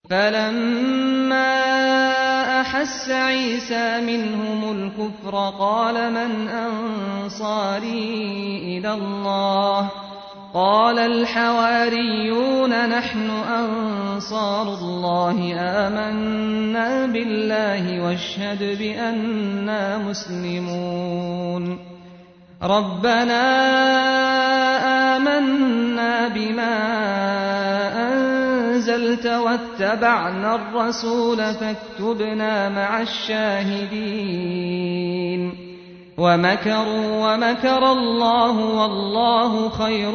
فلما أحس عيسى منهم الكفر قال من أنصاري إلى الله قال الحواريون نحن أنصار الله آمنا بالله واشهد بأننا مسلمون ربنا آمنا بما أنزلت واتبعنا الرسول فاكتبنا مع الشاهدين ومكروا ومكر الله والله خير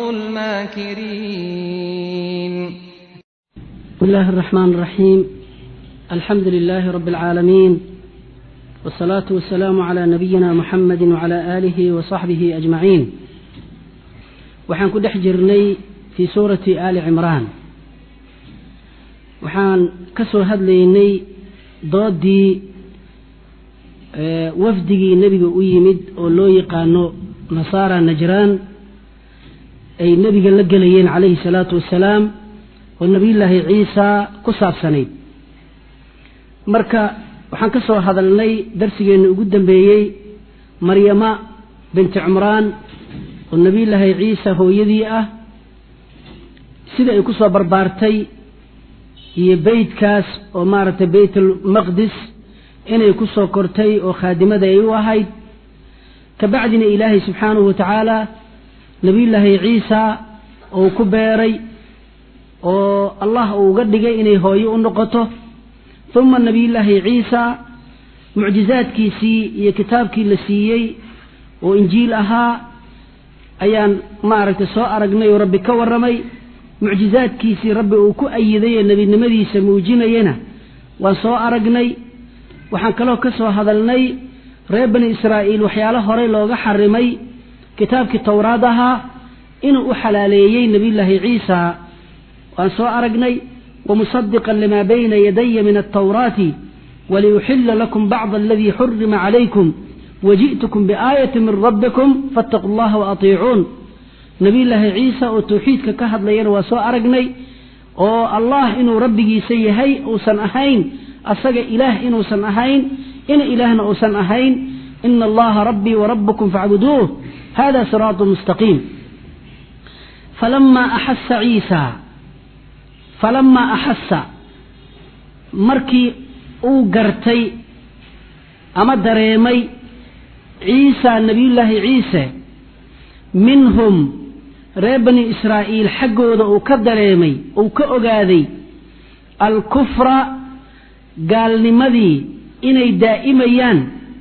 الماكرين بسم الله الرحمن الرحيم الحمد لله رب العالمين والصلاة والسلام على نبينا محمد وعلى آله وصحبه أجمعين waxaan ku dhex jirnay fii suurati aali cimraan waxaan ka soo hadlaynay doodii wafdigii nebiga u yimid oo loo yaqaano nasaara najraan ay nebiga la gelayeen calayhi salaatu wasalaam oo nebiyullaahi ciisa ku saabsanayd marka waxaan ka soo hadalnay darsigeenna ugu dambeeyey maryama binti cumraan oo nebiyullaahi ciisa hooyadii ah sida ay ku soo barbaartay iyo beytkaas oo maaragtay beytalmaqdis inay ku soo kortay oo khaadimada ay u ahayd kabacdina ilaahay subxaanahu wa tacaala nebiyullaahi ciisa uu ku beeray oo allah uu uga dhigay inay hooyo u noqoto uma nebiyullaahi ciisa mucjizaadkiisii iyo kitaabkii la siiyey oo injiil ahaa ayaan maaragtay soo aragnay oo rabbi ka warramay mucjizaadkiisii rabbi uu ku ayiday ee nebinimadiisa muujinayana waan soo aragnay waxaan kaloo ka soo hadalnay reer bani israa'iil waxyaalo horey looga xarimay kitaabkii towraad ahaa inuu u xalaaleeyey nebiyullaahi ciisa waan soo aragnay wamusadiqan limaa bayna yadaya min altawraati waliyuxila lakum bacda aladii xurima calaykum waji'tukum biaayati min rabbikum faataquu allaha waatiicuun nebiyullaahi ciisa oo tawxiidka ka hadlayana waa soo aragnay oo allah inuu rabbigiisa yahay uusan ahayn asaga ilaah inuusan ahayn ina ilaahna uusan ahayn ina allaha rabbii warabbukum facbuduuh hada siraatu mustaqiim falamaa axasa ciisa falamaa axasa markii uu gartay ama dareemay ciisa nebiyullaahi ciise minhum reer bani israa'iil xaggooda uu ka dareemay uu ka ogaaday alkufra gaalnimadii inay daa'imayaan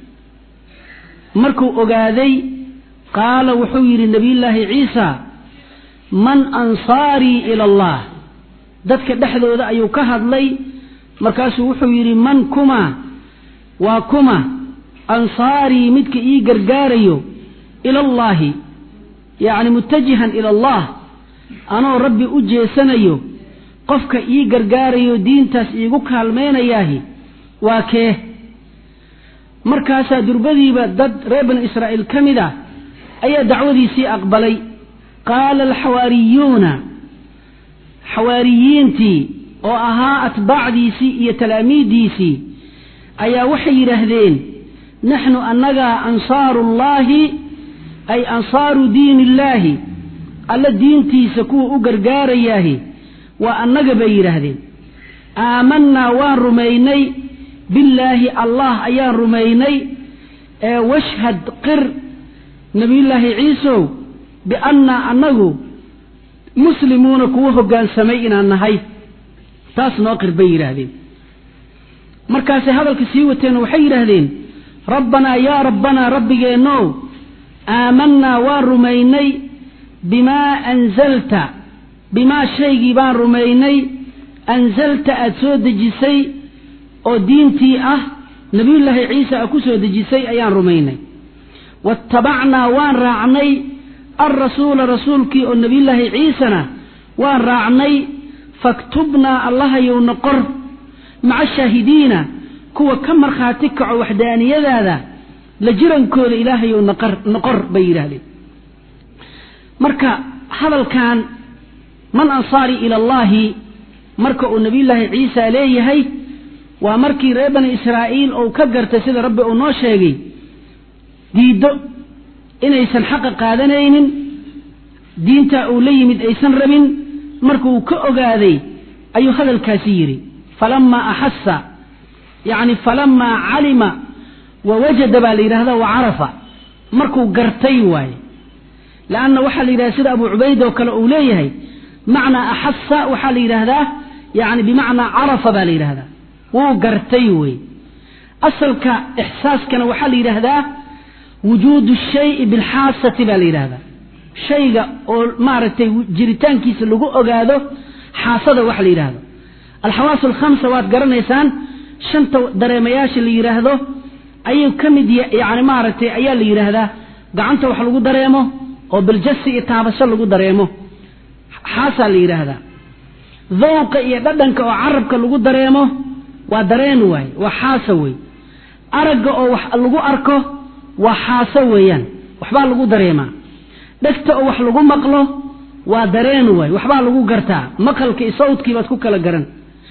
markuu ogaaday qaala wuxuu yidhi nebiyullaahi ciisa man ansaarii ila allah dadka dhexdooda ayuu ka hadlay markaasuu wuxuu yidhi man kuma waa kuma ansaarii midka ii gargaarayo ila allaahi yacni mutajihan ila allah anoo rabbi u jeesanayo qofka ii gargaarayo diintaas iigu kaalmaynayaahi waa kee markaasaa durbadiiba dad reer bani israa'iil ka mid ah ayaa dacwadiisii aqbalay qaala alxawaariyuuna xawaariyiintii oo ahaa atbaacdiisii iyo talaamiiddiisii ayaa waxay yidhaahdeen naxnu annagaa ansaaru ullaahi ay ansaaru diin illaahi alla diintiisa kuwa u gargaarayaahi waa annaga bay yidhaahdeen aamannaa waan rumaynay billaahi allah ayaan rumaynay ee washhad qir nebiyullaahi ciisow biannaa annagu muslimuuna kuwa hoggaansamay inaan nahay taas noo qir bay yidhaahdeen markaasay hadalka sii wateen waxay yidhaahdeen rabbanaa yaa rabbanaa rabbigeennow aamannaa waan rumaynay bimaa anzalta bimaa shaygii baan rumaynay anzalta aada soo dejisay oo diintii ah nebiyullaahi ciise a ku soo dejisay ayaan rumaynay waattabacnaa waan raacnay alrasuula rasuulkii oo nebiyullaahi ciisena waan raacnay faktubnaa allahayowna qor maca shaahidiina kuwa ka markhaati kaco waxdaaniyadaada la jirankooda ilaahayow noqor bay yidhaahdeen marka hadalkan man ansaarii ila allaahi marka uu nebiyullaahi ciisa leeyahay waa markii reer bani israa'iil uu ka gartay sida rabbi uu noo sheegay diiddo inaysan xaqa qaadanaynin diinta uu la yimid aysan rabin markuu ka ogaaday ayuu hadalkaasi yidhi falamaa axasa yacni falamaa calima wa wajada baa la yidhahda wa carafa markuu gartay waaye leanna waxaa la yidhahda sida abu cubayd oo kale uu leeyahay macnaa axasa waxaa la yidhaahdaa yani bimacnaa carafa baa la yidhahdaa wuu gartay wey asalka ixsaaskana waxaa la yidhaahdaa wujuudu shayi bilxaasati baa la yidhahdaa shayga oo maaragtay jiritaankiisa lagu ogaado xaasada waxa la yidhaahdo alxawaas alkhamsa waad garanaysaan shanta dareemayaasha la yidhaahdo ayuu ka mid yani maaragtay ayaa la yidhaahdaa gacanta wax lagu dareemo oo biljasi iyo taabasho lagu dareemo xaasaa la yidhaahdaa dawqa iyo dhadhanka oo carabka lagu dareemo waa dareen waaye waa xaasa wey aragga oo wax lagu arko waa xaaso weeyaan waxbaa lagu dareemaa dhegta oo wax lagu maqlo waa dareen waay waxbaa lagu gartaa maqalka iyo sawdkii baad ku kala garan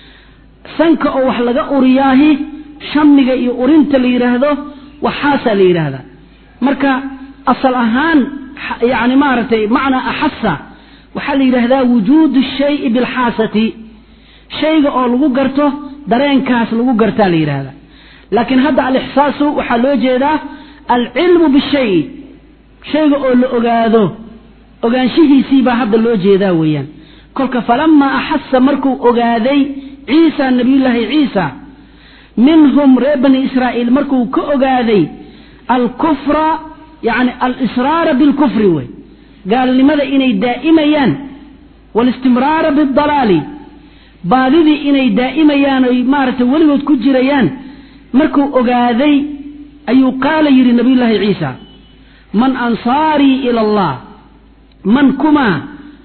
sanka oo wax laga uriyaahi shamiga iyo urinta la yidhaahdo waxaasaa la yidhaahdaa marka asal ahaan yani maaragtay macnaa axasa waxaa la yidhaahdaa wujuudu shayi bilxaasati shayga oo lagu garto dareenkaas lagu gartaa la yidhaahdaa laakiin hadda alixsaasu waxaa loo jeedaa alcilmu bishayi shayga oo la ogaado ogaanshihiisii baa hadda loo jeedaa weeyaan kolka falamaa axasa markuu ogaaday ciisa nabiyullaahi ciisa minhum reer bani israa'iil markuu ka ogaaday alkufra yani alisraara bilkufri wey gaalnimada inay daa'imayaan walistimraara bidalaali baadidii inay daa'imayaan oy maaragtay weligood ku jirayaan markuu ogaaday ayuu qaala yidhi nabiyullaahi ciisa man ansaarii ila allah man kumaa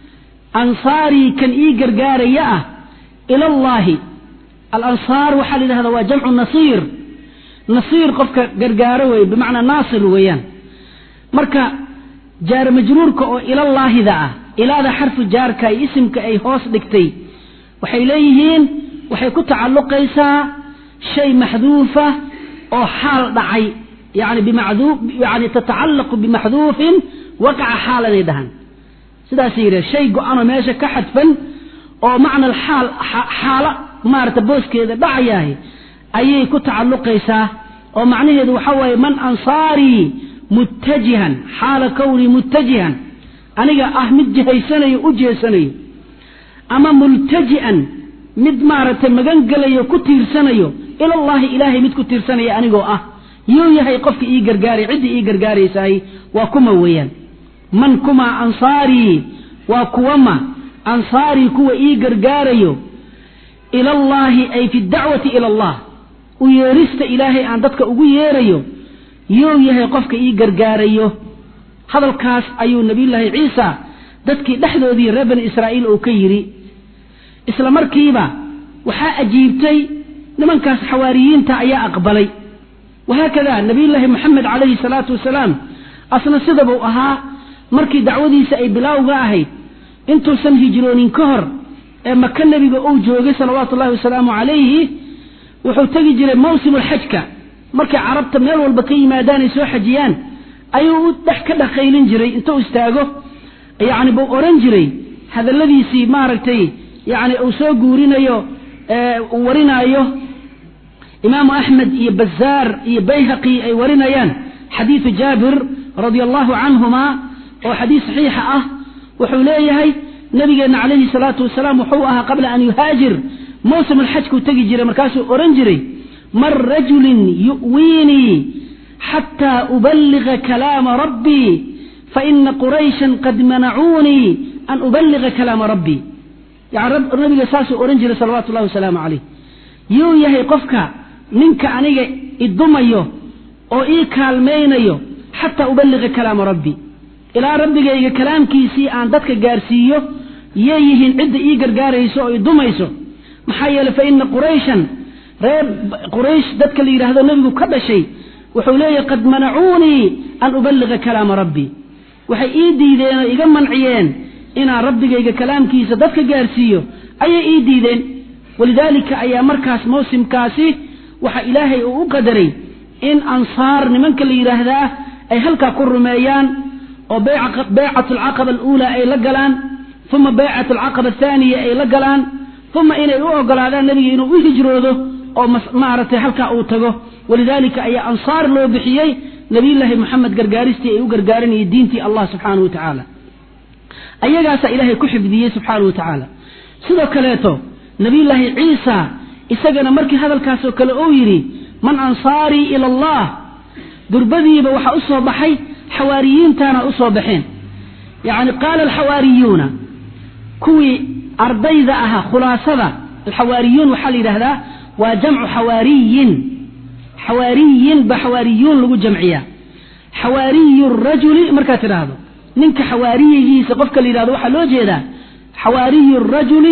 ansaarii kan ii gargaaraya ah ila allaahi alansaar waxaa la yidhahdaa waa jamcu nasiir nasiir qofka gargaaro wey bimacnaa naasir weeyaan marka jaar majruurka oo ilallaahida ah ilaada xarfu jaarka iyo isimka ay hoos dhigtay waxay leeyihiin waxay ku tacalluqaysaa shay maxduufa oo xaal dhacay yani bimadu yani tatacallaqu bimaxduufin waqaca xaalanay dhahan sidaasay yidhaha shay go-anoo meesha ka xadfan oo macna xaal xaalo maarata booskeeda dhacayahay ayay ku tacalluqaysaa oo macnaheedu waxaa waaye man ansaarii muttajihan xaala kownii muttajihan aniga ah mid jihaysanayo u jeesanayo ama multaji'an mid maaragtay magan gelayo ku tiirsanayo ilallaahi ilaahay mid ku tiirsanaya anigoo ah yuu yahay qofka ii gargaaray ciddii ii gargaaraysahay waa kuma weeyaan man kuma ansaarii waa kuwama ansaarii kuwa ii gargaarayo ilallaahi ay fi dacwati ila allah u yeerista ilaahay aan dadka ugu yeerayo yuu yahay qofka ii gargaarayo hadalkaas ayuu nabiyullaahi ciisa dadkii dhexdoodii reer bani israa'iil uu ka yidhi isla markiiba waxaa ajiibtay nimankaas xawaariyiinta ayaa aqbalay wahaakada nabiyullaahi moxamed calayhi salaatu wasalaam asna sidabuu ahaa markii dacwadiisa ay bilaawga ahayd intuusan hijroonin ka hor ee maka nebiga uu joogay salawaatu ullahi wasalaamu calayhi wuxuu tegi jiray mawsimulxajka markay carabta meel walba ka yimaadaan ay soo xajiyaan ayuu u dhex ka dhaqaylin jiray intuu istaago yacni buu odhan jiray hadalladiisii maaragtay yacni uu soo guurinayo uu warinaayo imaamu axmed iyo bazaar iyo bayhaqi ay warinayaan xadiidu jaabir radia allahu canhuma oo xadiis saxiixa ah wuxuu leeyahay nabigeenna calayhi salaatu wasalaam wuxuu ahaa qabla an yuhaajir mawsim alxajkuu tegi jiray markaasuu odhan jiray man rajulin yu'wiinii xataa uballiga kalaama rabbii faina qurayshan qad manacuunii an uballiga kalaama rabbii yani nabiga saasuu odhan jiray salawaatu ullahi wasalaamu calayh yuu yahay qofka ninka aniga idumayo oo ii kaalmaynayo xataa uballiga kalaama rabbi ilaa rabbigayga kalaamkiisii aan dadka gaarsiiyo yay yihiin cidda ii gargaarayso oo idumayso maxaa yeeley fa ina qurayshan reer quraysh dadka la yidhaahdo nebigu ka dhashay wuxuu leeyahy qad manacuunii an uballiga kalaama rabbi waxay ii diideen oo iga manciyeen inaan rabbigayga kalaamkiisa dadka gaarsiiyo ayay ii diideen walidaalika ayaa markaas mawsimkaasi waxa ilaahay uu u qadaray in ansaar nimanka la yidhaahdaa ay halkaa ku rumeeyaan oo baycat alcaqaba aluulaa ay la galaan uma baycat alcaqaba athaaniya ay la galaan uma inay u ogolaadaan nebiga inuu u hijroodo oo maaragtay halkaa uu tago walidaalika ayaa ansaar loo bixiyey nabiyullaahi moxamed gargaaristii ay u gargaaranayay diintii allah subxaanahu wa tacaala ayagaasaa ilaahay ku xifdiyey subxaanahu wa tacaala sidoo kaleeto nabiyullaahi ciisa isagana markii hadalkaasoo kale uu yidhi man ansaarii ila allah durbadiiba waxaa u soo baxay xawaariyiintaana u soo baxeen yacni qaala alxawaariyuuna kuwii ardayda ahaa khulaasada alxawaariyuun waxaa la yidhahdaa waa jamcu xawaariyin xawaariyin ba xawaariyuun lagu jamciyaa xawaariyu rajuli markaad tidhaahdo ninka xawaariyigiisa qofka la yidhahdo waxaa loo jeedaa xawaariyu rajuli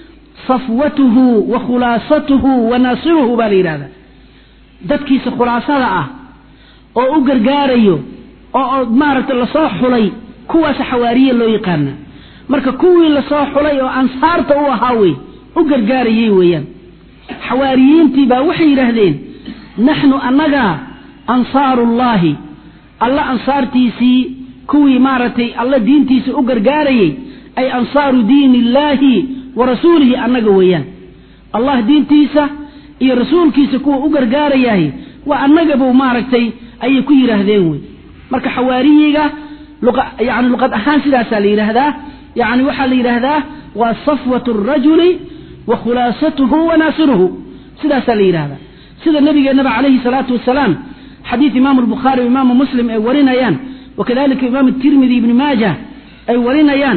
safwatuhu wa khulaasatuhu wa naasiruhu baa la yidhahdaa dadkiisa khulaasada ah oo u gargaarayo oo maaragtay lasoo xulay kuwaasa xawaariye loo yaqaana marka kuwii lasoo xulay oo ansaarta u ahaa wey u gargaarayay weeyaan xawaariyiintii baa waxay yidhaahdeen naxnu annaga ansaarullaahi alla ansaartiisii kuwii maaragtay alla diintiisa u gargaarayay ay ansaaru diini illaahi wa rasuulihi annaga weeyaan allah diintiisa iyo rasuulkiisa kuwa u gargaarayahay waa annagabuu maaragtay ayay ku yidhaahdeen wey marka xawaariyiga yani luqad ahaan sidaasaa la yidhaahdaa yani waxaa la yidhaahdaa waa safwat rajuli wa khulaasatuhu wa naasiruhu sidaasaa la yidhahdaa sida nabigeenaba calayhi salaatu wasalaam xadiid imaamu albukhaari imaamu muslim ay warinayaan wakadalika imaam tirmidi ibni maaja ay warinayaan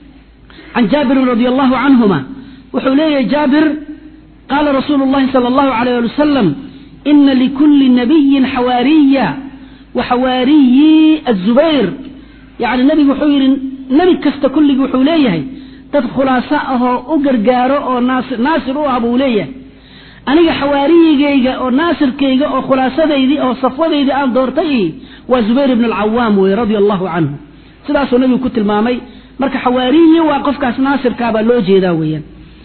can jaabirin radi allahu canhuma wuxuu leeyahay jaabir qaala rasuulu llahi sala allahu alayh ali wasalam ina likulli nabiyin xawaariya wa xawaariyi azubayr yani nebigu wuxuu yidhi nebi kasta kulligii wuxuu leeyahay dad khulaaso ahoo u gargaaro oo naasir u ah buu leeyahay aniga xawaariyigayga oo naasirkayga oo khulaasadaydii oo safwadaydii aan doortay waa zubayr ibn alcawaam wey radia allahu canhu sidaasuu nebigu ku tilmaamay marka xawaariyi waa qofkaas naasirkaabaa loo jeedaa weeyaan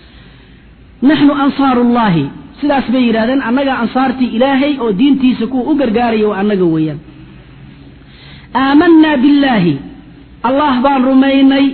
naxnu ansaaru llahi sidaas bay yidhahdeen annagaa ansaartii ilaahay oo diintiisa kuwa u gargaaraya waa annaga weeyaan aamanaa billaahi allah baan rumaynay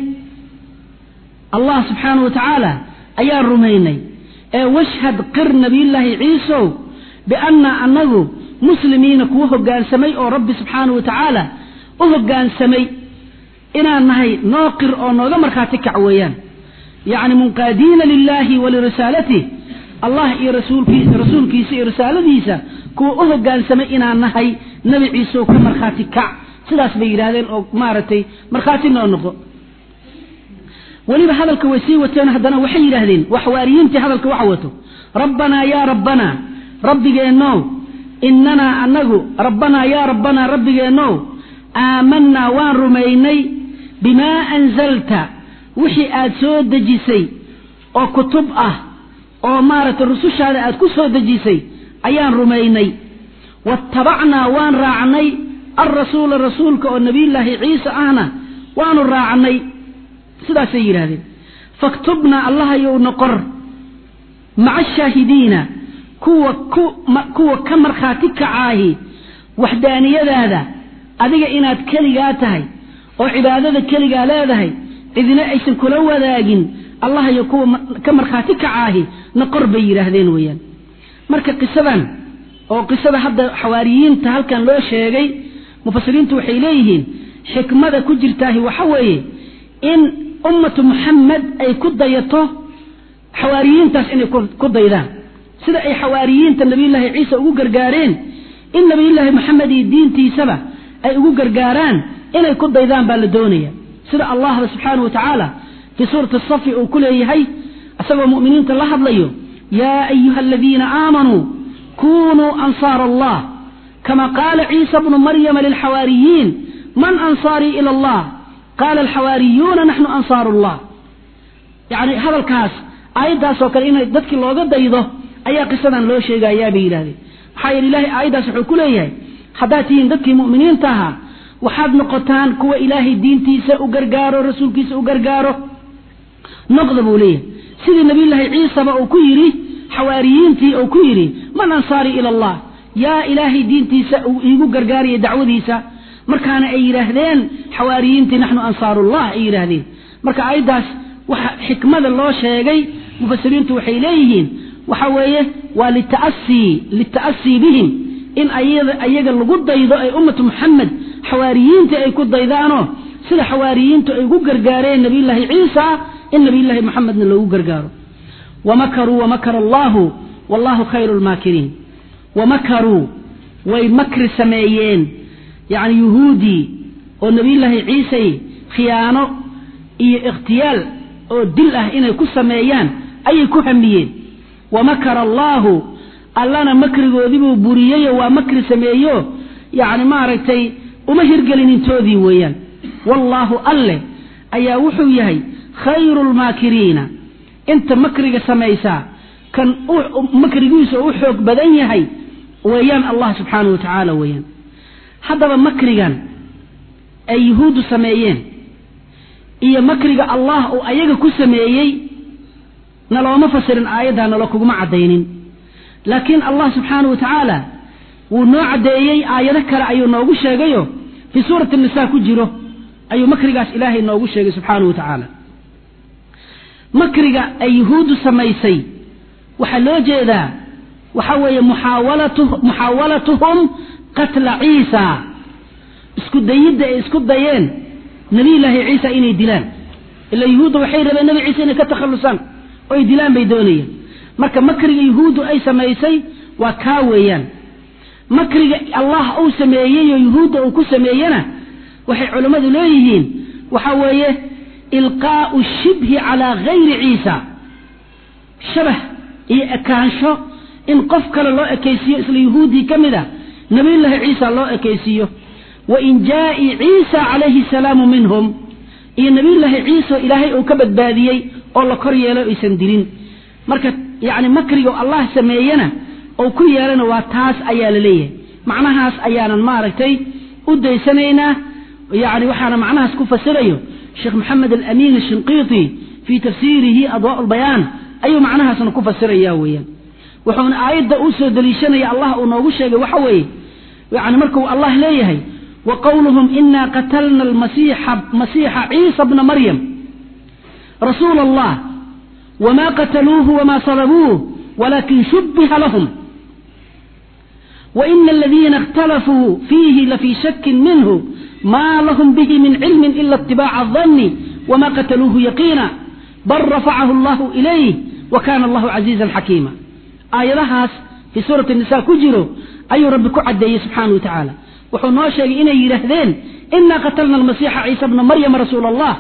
allah subxaanahu wa tacaala ayaan rumaynay ee washhad qir nabiyullaahi ciisow bianna annagu muslimiina kuwa hoggaansamay oo rabbi subxaanahu wa tacaala u hoggaansamay inaan nahay noo qir oo nooga markhaati kac weeyaan yacni munqaadiina lilaahi walirisaalatih allah iyo rasuulkiisa rasuulkiisa iyo risaaladiisa kuwa u hoggaansamay inaan nahay nebi ciiseoo ka markhaati kac sidaas bay yidhaahdeen oo maaragtay markhaati noo noqo weliba hadalka way sii wateen haddana waxay yidhaahdeen waa xawaariyiintii hadalka waxa wato rabbanaa yaa rabbanaa rabbigeennow inanaa anagu rabbanaa yaa rabbanaa rabbigeennow aamanaa waan rumaynay bimaa anzalta wixii aad soo dejisay oo kutub ah oo maaragtay rusushaada aad ku soo dejisay ayaan rumaynay waattabacnaa waan raacnay alrasuula rasuulka oo nebiyullaahi ciise ahna waanu raacnay sidaasay yidhaahdeen faktubnaa allahayow noqor maca ashaahidiina kuwa kuwa ka markhaati kacaahi waxdaaniyadaada adiga inaad keligaa tahay oo cibaadada keligaa leedahay cidina aysan kula wadaagin allahayo kuwa ka markhaati kacaahi noqor bay yidhaahdeen weeyaan marka qisadan oo qisada hadda xawaariyiinta halkan loo sheegay mufasiriintu waxay leeyihiin xikmada ku jirtaahi waxa weeye in ummatu muxamed ay ku dayato xawaariyiintaas inay ku daydaan sida ay xawaariyiinta nabiyullaahi ciise ugu gargaareen in nabiyullaahi moxamed iyo diintiisaba ay ugu gargaaraan inay ku daydaan baa la doonaya sida allahba subxaanahu wa tacaala fii suurati safi uu ku leeyahay isagoo mu'miniinta la hadlayo yaa ayuha aladiina aamanuu kunuu ansaara allah kama qaala ciisa bnu maryama lilxawaariyiin man ansaarii ila allah qaala alxawaariyuuna naxnu ansaaru llah yacni hadalkaas aayaddaasoo kale inay dadkii looga daydo ayaa qisadan loo sheegayaa bay yidhahdeen maxaa yeele ilahay aayaddaas wuxuu ku leeyahay haddaad tihiin dadkii mu'miniinta ahaa waxaad noqotaan kuwa ilaahay diintiisa u gargaaro rasuulkiisa u gargaaro noqda buu leeyahay sidii nabiyullaahi ciisaba uu ku yidhi xawaariyiintii uu ku yidhi man ansaari ila allah yaa ilaahay diintiisa uu iigu gargaaraya dacwadiisa markaana ay yidhaahdeen xawaariyiintii naxnu ansaarullah ay yidhaahdeen marka aayaddaas waxa xikmada loo sheegay mufasiriintu waxay leeyihiin waxa weeye waa lita'asii lita'asii bihim in ayaga lagu daydo ay ummatu muxamed xawaariyiintii ay ku daydaanoo sida xawaariyiintu ay ugu gargaareen nabiyullaahi ciisa in nabiyullaahi moxamedna loogu gargaaro wamakaruu wamakara allahu wallahu khayru lmaakiriin wamakaruu way makri sameeyeen yacni yuhuudii oo nabiyullaahi ciisay khiyaano iyo ikhtiyaal oo dil ah inay ku sameeyaan ayay ku hamiyeen wamakara allaahu allana makrigoodiibuu buriyeyoo waa makri sameeyo yacni maaragtay uma hirgelin intoodii weeyaan wallaahu alleh ayaa wuxuu yahay khayru lmaakiriina inta makriga samaysaa kan makrigiisa u xoog badan yahay weeyaan allah subxaanahu wa tacaala weeyaan haddaba makrigan ay yuhuuddu sameeyeen iyo makriga allah uu ayaga ku sameeyey nalooma fasirin aayaddaa nalo kuguma caddaynin laakiin allah subxaanahu wa tacaala wuu noo caddeeyey aayado kale ayuu noogu sheegayo fii suurati nisaa ku jiro ayuu makrigaas ilaahay noogu sheegay subxaanahu wa tacaala makriga ay yuhuuddu samaysay waxaa loo jeedaa waxa weeye muxaawalatuhum qatla ciisa isku dayidda ay isku dayeen nabiyullaahi ciisa inay dilaan ila yuhuudda waxay rabeen nebi ciise inay ka takhallusaan oo ay dilaan bay doonayeen marka makriga yuhuuddu ay samaysay waa kaa weeyaan makriga allah uu sameeyey oo yuhuudda uu ku sameeyena waxay culammadu leeyihiin waxa weeye ilqaa'u shibhi calaa gayri ciisa shabah iyo ekaansho in qof kale loo ekaysiiyo isla yuhuuddii ka mid a nabiyullaahi ciisa loo ekaysiiyo wa injaa'i ciisa calayhi asalaamu minhum iyo nabiyullaahi ciisa ilaahay uu ka badbaadiyey oo la kor yeelo aysan dilin marka yacni makriga allah sameeyena ou ku yeelana waa taas ayaa la leeyahay macnahaas ayaanan maaragtay u daysanaynaa yani waxaana macnahaas ku fasirayo sheekh maxamed alamiin ashinqiiti fii tafsiirihi adwaa lbayaan ayuu macnahaasna ku fasiraya weeyaan wuxuuna aayadda u soo deliishanaya allah uu noogu sheegay waxa weeye yani markuu allah leeyahay wa qowluhum ina qatalna masiixa ciisa bna maryam rasuula allah wma qataluuhu wma salabuuh walakin shubiha lahum waina aladiina اkhtalafuu fiihi lafii shakin minhu ma lahum bihi min cilmi ila اtibaaca الظani wma qataluuhu yaqiina bal rafacahu allahu ilayh wa kana allahu casiizan xakiima aayadahaas fii suurati nisa ku jiro ayuu rabbi ku caddeeyey subxaanahu wa tacaala wuxuu noo sheegay inay yidhaahdeen inaa qatalna almasiixa ciisa bna maryama rasuula allah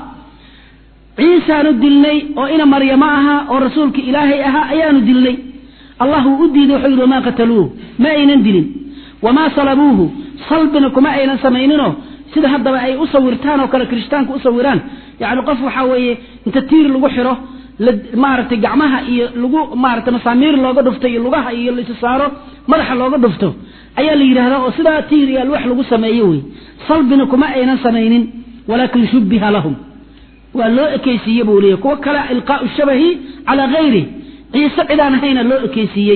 ciisaanu dilnay oo ina maryamo ahaa oo rasuulka ilaahay ahaa ayaanu dilnay allah wuu u diiday wuxuu yidhi wamaa qataluuhu ma aynan dilin wamaa salabuuhu salbina kuma aynan samayninoo sida haddaba ay u sawirtaan oo kale kirishtaanku u sawiraan yacni qof waxaa weeye inta tiir lagu xiro maaragtay gacmaha iyo lagu maaragtay masaamiir looga dhufto iyo lugaha iyo laisa saaro madaxa looga dhufto ayaa la yidhahdaa oo sidaa tiir iyo alwax lagu sameeyo wey salbina kuma aynan samaynin walaakin shubbiha lahum waa loo ekeysiiye buu leeyahy kuwo kale ilqaau shabahi calaa hayri ciise cidaan ahayna loo ekeysiiyey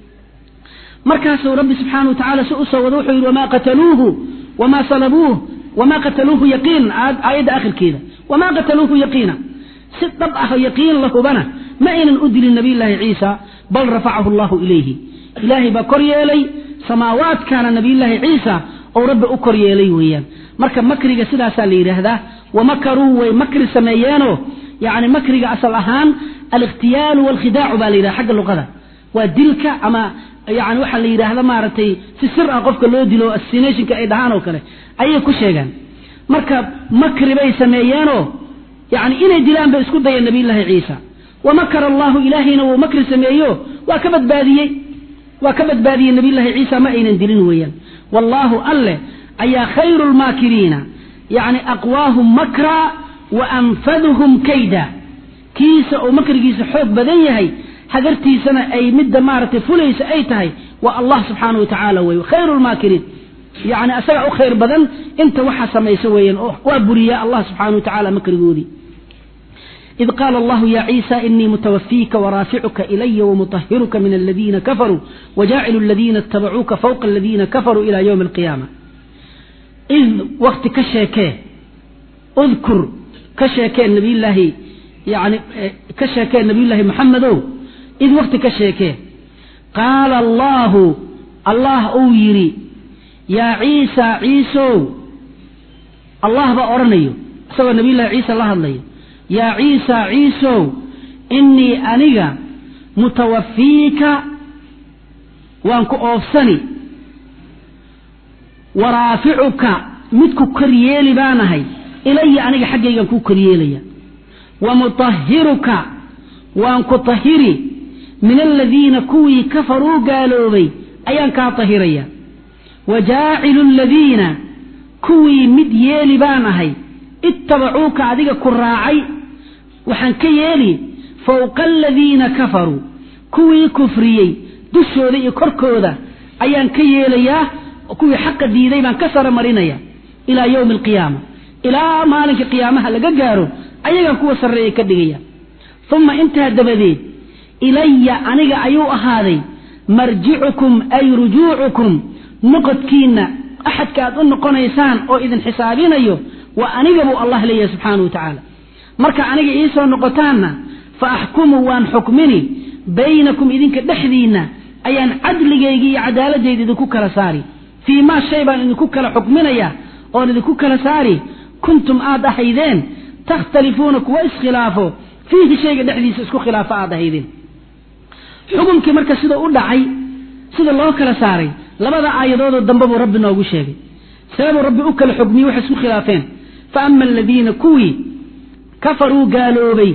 markaasuu rabbi subxaana wa tacala si usoo wado wuxuu yidhi wamaa qataluuhu wamaa salabuuh wamaa qataluuhu yaqiinan aayadda akhirkeeda wamaa qataluuhu yaqiina si dhab ah yaqiin lahubana ma aynan u dilin nabiyullaahi ciisa bal rafacahu allahu ilayhi ilaahay baa kor yeelay samaawaadkaana nabiyullaahi ciisa ou rabbi u kor yeelay weeyaan marka makriga sidaasaa la yidhaahdaa wamakaruu way makri sameeyeenoo yani makriga asal ahaan alikhtiyaalu walkhidaacu baa la yidhaha xagga luqada waa dilka ama yani waxaa la yidhaahda maaragtay si sir ah qofka loo dilo assinationka ay dhahaan oo kale ayay ku sheegaan marka makri bay sameeyeenoo yani inay dilaan bay isku dayeen nabiyullaahi ciisa wamakara allahu ilaahayna wuu makri sameeyo waa ka badbaadiyey waa ka badbaadiyey nabiyullaahi ciisa ma aynan dilin weeyaan wallaahu alleh ayaa khayru lmaakiriina yacni aqwaahum makra wa anfaduhum kayda kiisa oo makrigiisa xoog badan yahay hagartiisana ay midda maaragtay fulaysa ay tahay waa allah subxaana wa tacaala wey khayru lmaakiriin yani asaga u khayr badan inta waxa samaysa weeyaan oo waa buriyaa allah subxaana wa tacaala makrigoodii إذ قال الله يا عيسى إني متوفيك ورافعك إلي ومطهرك من الذين كفروا وجاعل الذين اتبعوك فوق الذين كفروا إلى يوم القيامة إذ وقت كشاكاه اذكر كشاكاه النبي الله يعني كشاكاه النبي الله محمد إذ وقت كشاكاه قال الله الله أو يري يا عيسى عيسو الله بأرنيو سوى النبي الله عيسى الله الله يا عيسى عيسو إني أنيغا متوفيك وأنك أوفسني ورافعك متك كريالي بانهي إلي أنيغا حقيقا كو كريالي ومطهرك وأنك طهري من الذين كوي كفروا قالوا بي أيان كاطهريا وجاعل الذين كوي مديالي بانهي اتبعوك adiga ku raacay waxaan ka yeeli fowqa aladiina kafaruu kuwii kufriyey dushooda iyo korkooda ayaan ka yeelayaa kuwii xaqa diiday baan ka sara marinaya ilaa yowmi alqiyaama ilaa maalinka qiyaamaha laga gaaro ayagaan kuwa sarreeya ka dhigaya uma intaa dabadeed ilaya aniga ayuu ahaaday marjicukum ay rujuucukum noqodkiinna axadka aad u noqonaysaan oo idin xisaabinayo waa aniga buu allah leeyahay subxaana wa tacaala marka aniga iisoo noqotaanna fa axkumu waan xukmini baynakum idinka dhexdiinna ayaan cadligayga iyo cadaaladayda idinku kala saari fii maa shay baan idinku kala xukminaya oon idinku kala saari kuntum aad ahaydeen takhtalifuuna kuwa iskhilaafo fiihi shayga dhexdiisa isku khilaafo aad ahaydeen xukumkii marka sida u dhacay sida loo kala saaray labada aayadoodoo dambe buu rabbi noogu sheegay sababuu rabbi u kala xugmiyey waxay isku khilaafeen faama aladiina kuwii kafaruu gaaloobay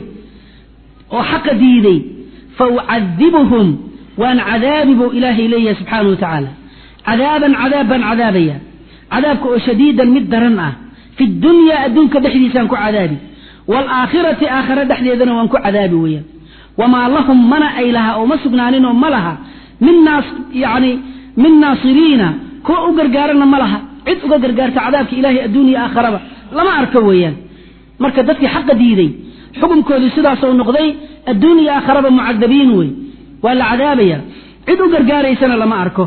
oo xaqa diiday fa ucadibuhum waan cadaabi buu ilaahay leeyahay subxaanau wa tacaala cadaaban cadaab baan cadaabaya cadaabka oo shadiidan mid daran ah fi dunyaa adduunka dhexdiisaan ku cadaabi waalaakhirati aakhare dhexdeedana waan ku cadaabi weeyaan wamaa lahum mana ay laha oo ma sugnaaninoo ma laha min naas yani min naasiriina kuwa u gargaarana ma laha cid uga gargaarta cadaabka ilaahay adduuniya aakharaba lama arko weeyaan marka dadkii xaqa diiday xukunkoodii sidaasoo noqday adduuniya aakharaba mucadabiin wey waa la cadaabaya cid u gargaaraysana lama arko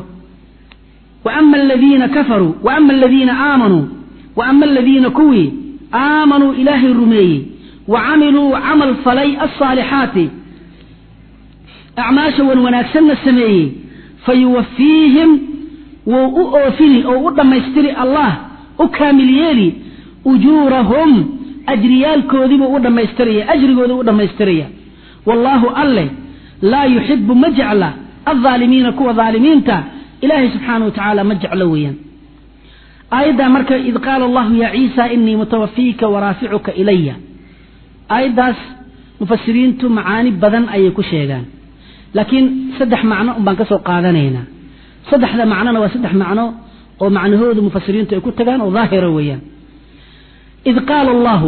waama aladiina kafaruu waama aladiina aamanuu waama aladiina kuwii aamanuu ilaahay rumeeyey wa camiluu camal falay alsaalixaati acmaasha wan wanaagsanna sameeyey fayuwafiihim wuu u oofini oo u dhammaystiri allah u kaamil yeeli ujuurahum ajriyaalkoodiibuu u dhammaystiraya ajrigoodu u dhammaystiraya wallaahu alleh laa yuxibu ma jecla aldaalimiina kuwa daalimiinta ilaahay subxaana wa tacaala ma jeclo weeyaan aayaddaa marka id qaala allahu yaa ciisa inii mutawafiika waraaficuka ilaya aayaddaas mufasiriintu macaani badan ayay ku sheegaan laakiin saddex macno un baan ka soo qaadanaynaa saddexda macnona waa saddex macno oo macnahoodu mufasiriintu ay ku tagaan oo daahira weeyaan id qaala allahu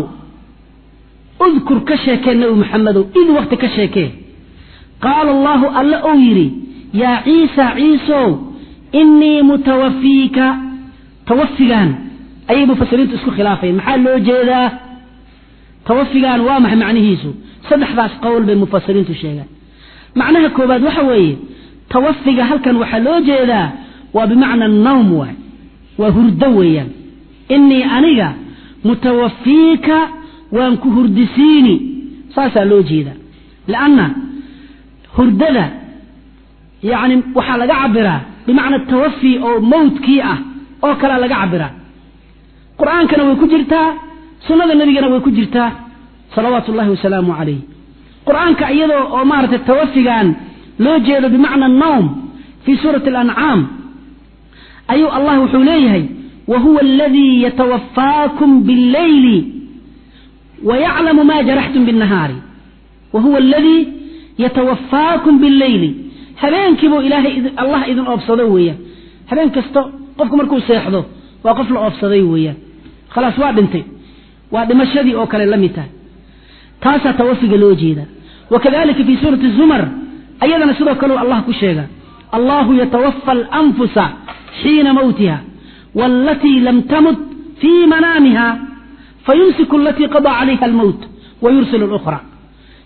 udkur ka sheekee nebi maxamedow id wakti ka sheekee qaala allahu alle ou yidhi yaa ciisa ciisow inii mutawafiika tawafigaan ayay mufasiriintu isku khilaafayeen maxaa loo jeedaa tawafigaan waa maxay macnihiisu saddexdaas qowl bay mufasiriintu sheegaan macnaha koobaad waxa weeye tawafiga halkan waxaa loo jeedaa waa bimacna nawm waay waa hurdo weeyaan inii aniga mutawafiika waan ku hurdisiini saasaa loo jeedaa lianna hurdada yacni waxaa laga cabiraa bimacna tawafi oo mawtkii ah oo kalea laga cabiraa qur-aankana way ku jirtaa sunnada nebigana way ku jirtaa salawaatu ullahi wasalaamu calayh qur-aanka iyadoo oo maaragtay tawafigan loo jeedo bimacna nawm fii suurati alancaam ayuu allah wuxuu leeyahay wa huwa aladii yatawafaakum billeyli wayaclamu ma jaraxtum binnahaari wa huwa aladii yatawafaakum billeyli habeenkiibuu ilaahay allah idin oobsado weeyaan habeen kasto qofku markuu seexdo waa qof la oobsaday weeyaan khalaas waa dhintay waa dhimashadii oo kale la mid tahay taasaa tawafiga loo jeeda wakadalika fi suurati zumar ayadana sidoo kaleu allah ku sheega allahu yatawafa alanfusa xiina mawtiha waalatii lam tamut fii manaamiha fayumsiku alatii qadaa calayha almowt wayursil اlأkhra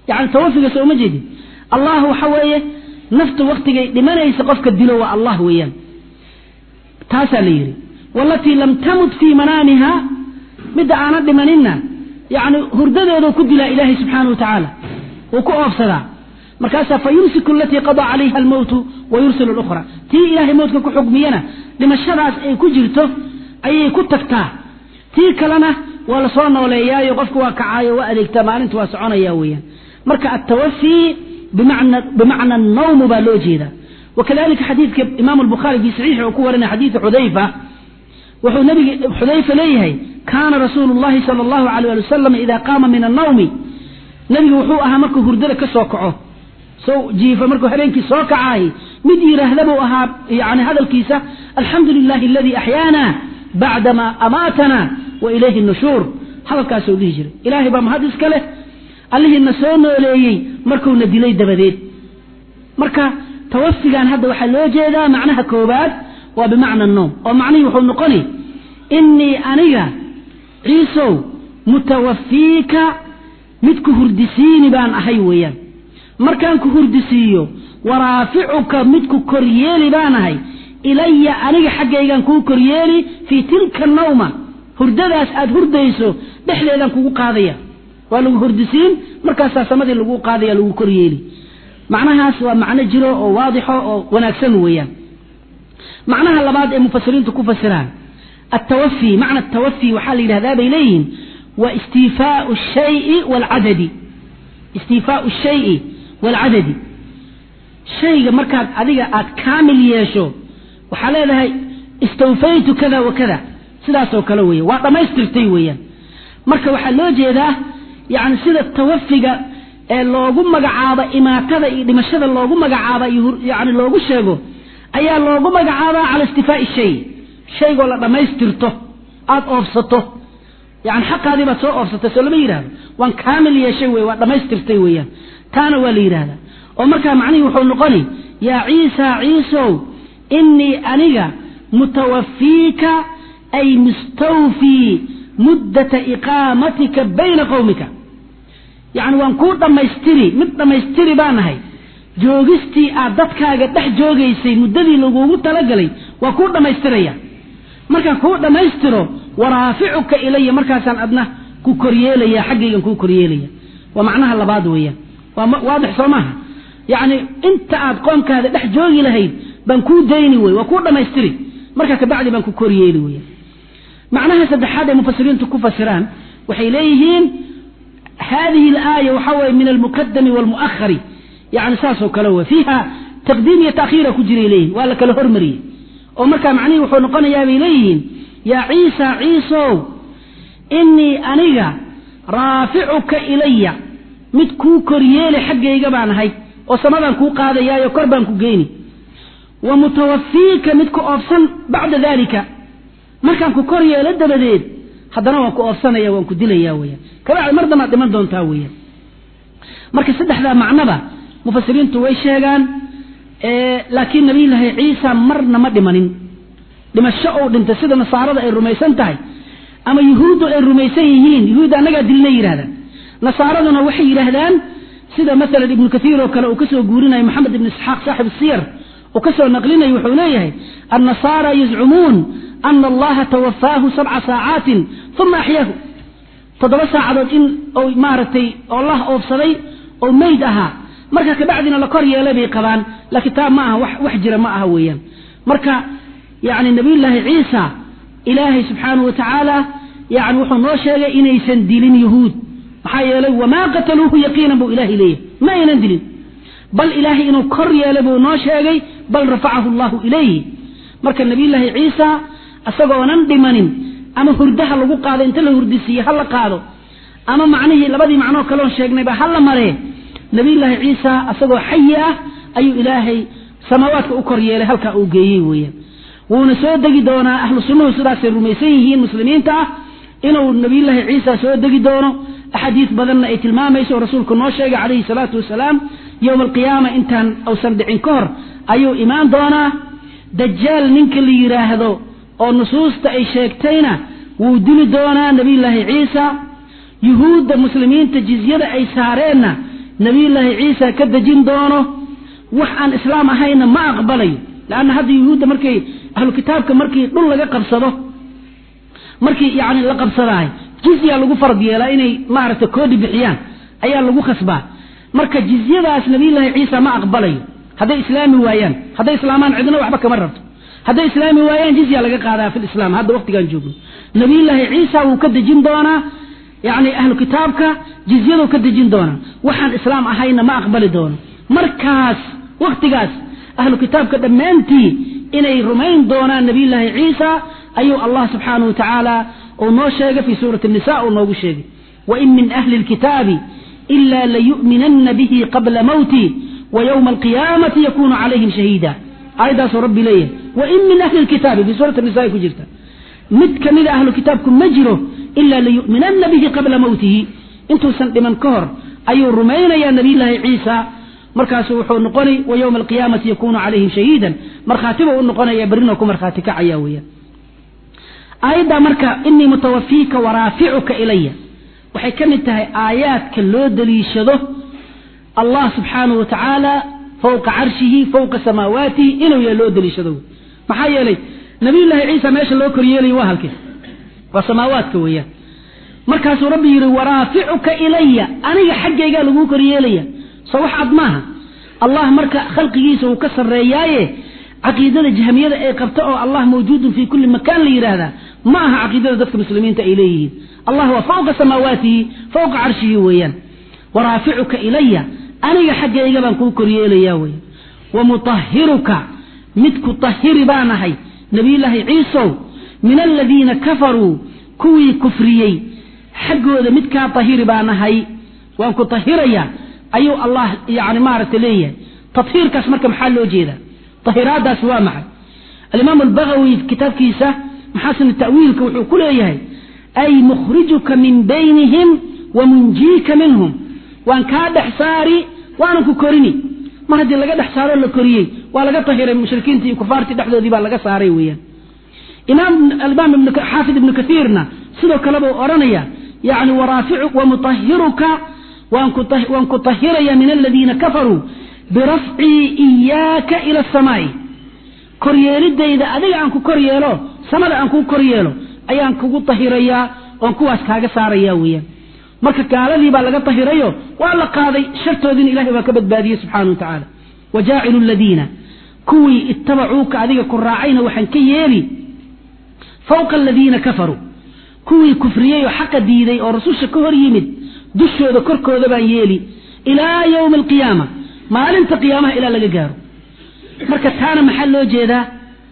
yani tawafiga sooma jeedin allah waxa weeye naftu waktigay dhimanaysa qofka dilo waa allah weeyaan taasaa la yidhi walatii lam tamut fii manaamiha midda aanan dhimaninna yani hurdadeedu ku dilaa ilaahay subxaana wa tacaala wuu ku oofsadaa markaasaa fa yumsiku alatii qadaa calayha almowtu wa yursilu lukhra tii ilaahay mowtka ku xugmiyana dhimashadaas ay ku jirto ayay ku tagtaa tii kalena waa lasoo nooleeyaayo qofku waa kacaayo waa adeegtaa maalinta waa soconaya weeyaan marka altawafii bimacna annawmu baa loo jeedaa wakadalika xadiidka imaamu albukhaari fi saxiixi uu ku warinaya xadiida xudayfa wuxuu nabigi xudayfa leeyahay kaana rasuulu llahi sala allahu alayh ali wasalam ida qaama min annawmi nebigu wuxuu ahaa markuu hurdada ka soo kaco so jiifa markuu habeenkii soo kacaay mid yidhaahda buu ahaa yani hadalkiisa alxamdu lilahi aladii axyaana bacdama amaatana wa ilayhi nushuur hadalkaasuu dhihi jiray ilaahay baa mahad iska leh allihiina soo nooleeyey markuuna dilay dabadeed marka tawafigan hadda waxaa loo jeedaa macnaha koobaad waa bimacna noom oo macnihii wuxuu noqoni inii aniga ciisow mutawafiika mid ku hurdisiini baan ahay weeyaan markaan ku hurdisiiyo waraaficuka mid ku koryeeli baan ahay ilaya aniga xaggaygaan kuu koryeeli fii tilka nawma hurdadaas aad hurdayso dhexdeedaan kugu qaadaya waa lagu hurdisiin markaasaa samadii lagu qaadaya lagu koryeeli macnahaas waa macno jiro oo waadixo oo wanaagsan weeyaan macnaha labaad ee mufasiriintu ku fasiraan atawafi macna atawafi waxaa la yidhahdaa bay leeyihiin waa istiifaau shayi waalcadadi istiifaau shayi waalcadadi shayga markaad adiga aad kaamil yeesho waxaa leedahay istawfaytu kada wa kada sidaasoo kale weya waa dhammaystirtay weeyaan marka waxaa loo jeedaa yani sida tawafiga ee loogu magacaabo imaatada iyo dhimashada loogu magacaaba yani loogu sheego ayaa loogu magacaabaa cala istifaai shay shaygoo la dhammaystirto aada oofsato yani xaqaadii baad soo oofsatay soo lama yidhahdo waan kaamil yeeshay wey waa dhammaystirtay weeyaan taana waa la yidhahdaa oo markaa macnihii wuxuu noqoni yaa ciisa ciisow inii aniga mutawafiika ay mustawfii muddata iqaamatika bayna qowmika yacni waan kuu dhammaystiri mid dhammaystiri baan ahay joogistii aad dadkaaga dhex joogaysay muddadii lagugu talagalay waa kuu dhammaystiraya markaan kuu dhammaystiro waraaficuka ilaya markaasaan adna ku koryeelaya xaggaygan kuu koryeelaya waa macnaha labaad weeyaan waa waadix soo maaha yacni inta aad qoomkaada dhex joogi lahayd baan kuu dayni wey waa kuu dhammaystiri markaa kabacdi baan ku koryeeli weya macnaha saddexaad ee mufasiriintu ku fasiraan waxay leeyihiin hadihi alaaya waxaa weye min almukadami waalmu'ahari yani saasoo kale wey fiiha taqdiim iyo taakhiira ku jiray leeyihin waa la kala hormariyey oo markaa macnihii wuxuu noqonayaa bay leeyihiin yaa ciisa ciisow inii aniga raaficuka ilaya mid kuu koryeeli xaggayga baan ahay oo samadaan kuu qaadayaayo kor baan ku geyni wa mutawafiika mid ku oofsan bacda dalika markaan ku kor yeelo dabadeed haddana waan ku oofsanaya waan ku dilaya weyaan kabacdi mar damaad dhiman doontaa weyaan marka saddexdaa macnoba mufasiriintu way sheegaan laakiin nabiyullaahi ciisa marna ma dhimanin dhimasho ou dhintay sida nasaarada ay rumaysan tahay ama yuhuuddu ay rumaysan yihiin yuhuudda annagaa dilna yidhahdaan nasaaraduna waxay yidhaahdaan sida maalan ibnu kathiir oo kale uu kasoo guurinayo maxamed ibnu isxaaq saaxib siyar uu kasoo naqlinayo wuxuu leeyahay annasaara yazcumuun ana allaha tawafaahu sabca saacaatin uma axyaahu toddoba saacadood in maaragtay oo lah oofsaday oo meyd ahaa marka kabacdina la kor yeelay bay qabaan laakiin taa ma aha wax jira ma aha weeyaan marka yani nabiyullaahi ciisa ilaahay subxaanahu wa tacaala yani wuxuu noo sheegay inaysan dilin yuhuud maxaa yeelay wamaa qataluuhu yaqiinan buu ilahay leeyahay ma aynan dilin bal ilaahay inuu kor yeelay buu noo sheegay bal rafacahu allahu ilayhi marka nabiyullaahi ciisa isagoonan dhimanin ama hurdaha lagu qaado inta la hurdisiiye ha la qaado ama macnihii labadii macnoo kaloon sheegnayba ha la maree nabiyullaahi ciisa isagoo xayi ah ayuu ilaahay samaawaadka u kor yeelay halkaa uu geeyey weeyaan wuuna soo degi doonaa ahlu sunnuhu sidaasay rumaysan yihiin muslimiinta ah inuu nabiyullaahi ciisa soo degi doono axaadiis badanna ay tilmaamayso oo rasuulku noo sheegay calayhi salaatu wasalaam yowma alqiyaama intaan uusan dhicin ka hor ayuu imaan doonaa dajaal ninka la yidhaahdo oo nusuusta ay sheegtayna wuu dili doonaa nabiyullaahi ciisa yuhuudda muslimiinta jizyada ay saareenna nabiyullaahi ciisa ka dejin doono wax aan islaam ahayna ma aqbalayo leanna hadda yuhuudda markay ahlu kitaabka markii dhul laga qabsado markii yani la qabsadahay jizya lagu farad yeelaa inay maaragta koodi bixiyaan ayaa lagu khasbaa marka jizyadaas nabiyullaahi ciisa ma aqbalayo hadday islaami waayaan hadday islaamaan cidna waxba kama rabto hadday islaami waayaan jizya laga qaadaa fi lislaam hadda waqtigaan joogno nabiyullaahi ciisa wuu ka dejin doonaa yani ahlu kitaabka jizyaduu ka dejin doonaa waxaan islaam ahayna ma aqbali doono markaas waktigaas ahlu kitaabka dhammaantii inay rumayn doonaan nabiyullaahi ciisa ayuu allah subxaanahu wa tacaala uu noo sheegay fii suurati nisa uu noogu sheegay wain min ahli lkitaabi ila layu'minanna bihi qabla mawti wa ywma alqiyaamati yakunu calayhim shahiida aayaddaasuu rabbi leeyahay wain min ahli lkitaabi fii suurati nisa ay ku jirta mid kamida ahlu kitaabku ma jiro ila layu'minanna bihi qabla mawtihi intuusan dhiman ka hor ayuu rumaynayaa nabiyullaahi ciisa markaasu wuxuu noqonay wa ywma alqiyaamati yakunu calayhim shahiidan markhaatiba u noqonaya berrina ku markhaati kacaya weeyaan aayaddaa marka inii mutawafiika waraaficuka ilaya waxay ka mid tahay aayaadka loo daliishado allah subxaanahu wa tacaala fowqa carshihi fowqa samaawaatihi inuu yahay loo daliishado maxaa yeelay nabiyullaahi ciisa meesha loo koryeelayo waa halkee waa samaawaadka weeyaan markaasuu rabbi yidhi waraaficuka ilaya aniga xaggaygaa laguu koryeelaya soo wax cad maaha allah marka khalqigiisa uu ka sarreeyaaye caqiidada jahmiyada ay qabto oo allah mawjuudun fii kulli makaan la yidhaahdaa ma aha caqiidada dadka muslimiinta ay leeyihiin allah waa fowqa samaawaatihi fowqa carshihi weeyaan waraaficuka ilaya aniga xaggayga baan kuu koryeelayaa weyan wa mutahiruka mid ku tahiri baan ahay nabiyullaahi ciisow min aladiina kafaruu kuwii kufriyey xaggooda midkaa tahiri baan ahay waan ku tahirayaa ayuu allah yani maaragta leeyahay tahiirkaas marka maxaa loo jeedaa tahiraadaas waa maxay alimaam albagawi kitaabkiisa maxaasin ta'wiilka wuxuu ku leeyahay ay mukhrijuka min baynihim wa munjiika minhum waan kaa dhex saari waanan ku korini mar haddii laga dhex saaroo la koriyey waa laga tahiray mushrikiintii iyo kufaartii dhexdoodii baa laga saaray weeyaan imaam alimaam xaafid ibnu kaiirna sidoo kale buu odhanaya yani waraaficu wamutahiruka waan ku tahiraya min aladiina kafaruu birafcii iyaaka ila asamaai koryeelidayda adiga aan ku kor yeelo samada aan kuu kor yeelo ayaan kugu tahirayaa oon kuwaas kaaga saaraya weeyaan marka gaaladii baa laga tahirayo waa la qaaday shartoodiina ilahay waa ka badbaadiyey subxaana wa tacaala wa jaacilu ladiina kuwii ittabacuuka adiga ku raacayna waxaan ka yeeli fowqa aladiina kafaruu kuwii kufriyey oo xaqa diiday oo rasusha ka hor yimid dushooda korkooda baan yeeli ilaa yowmi alqiyaama maalinta qiyaamaha ilaa laga gaaro marka taana maxaa loo jeedaa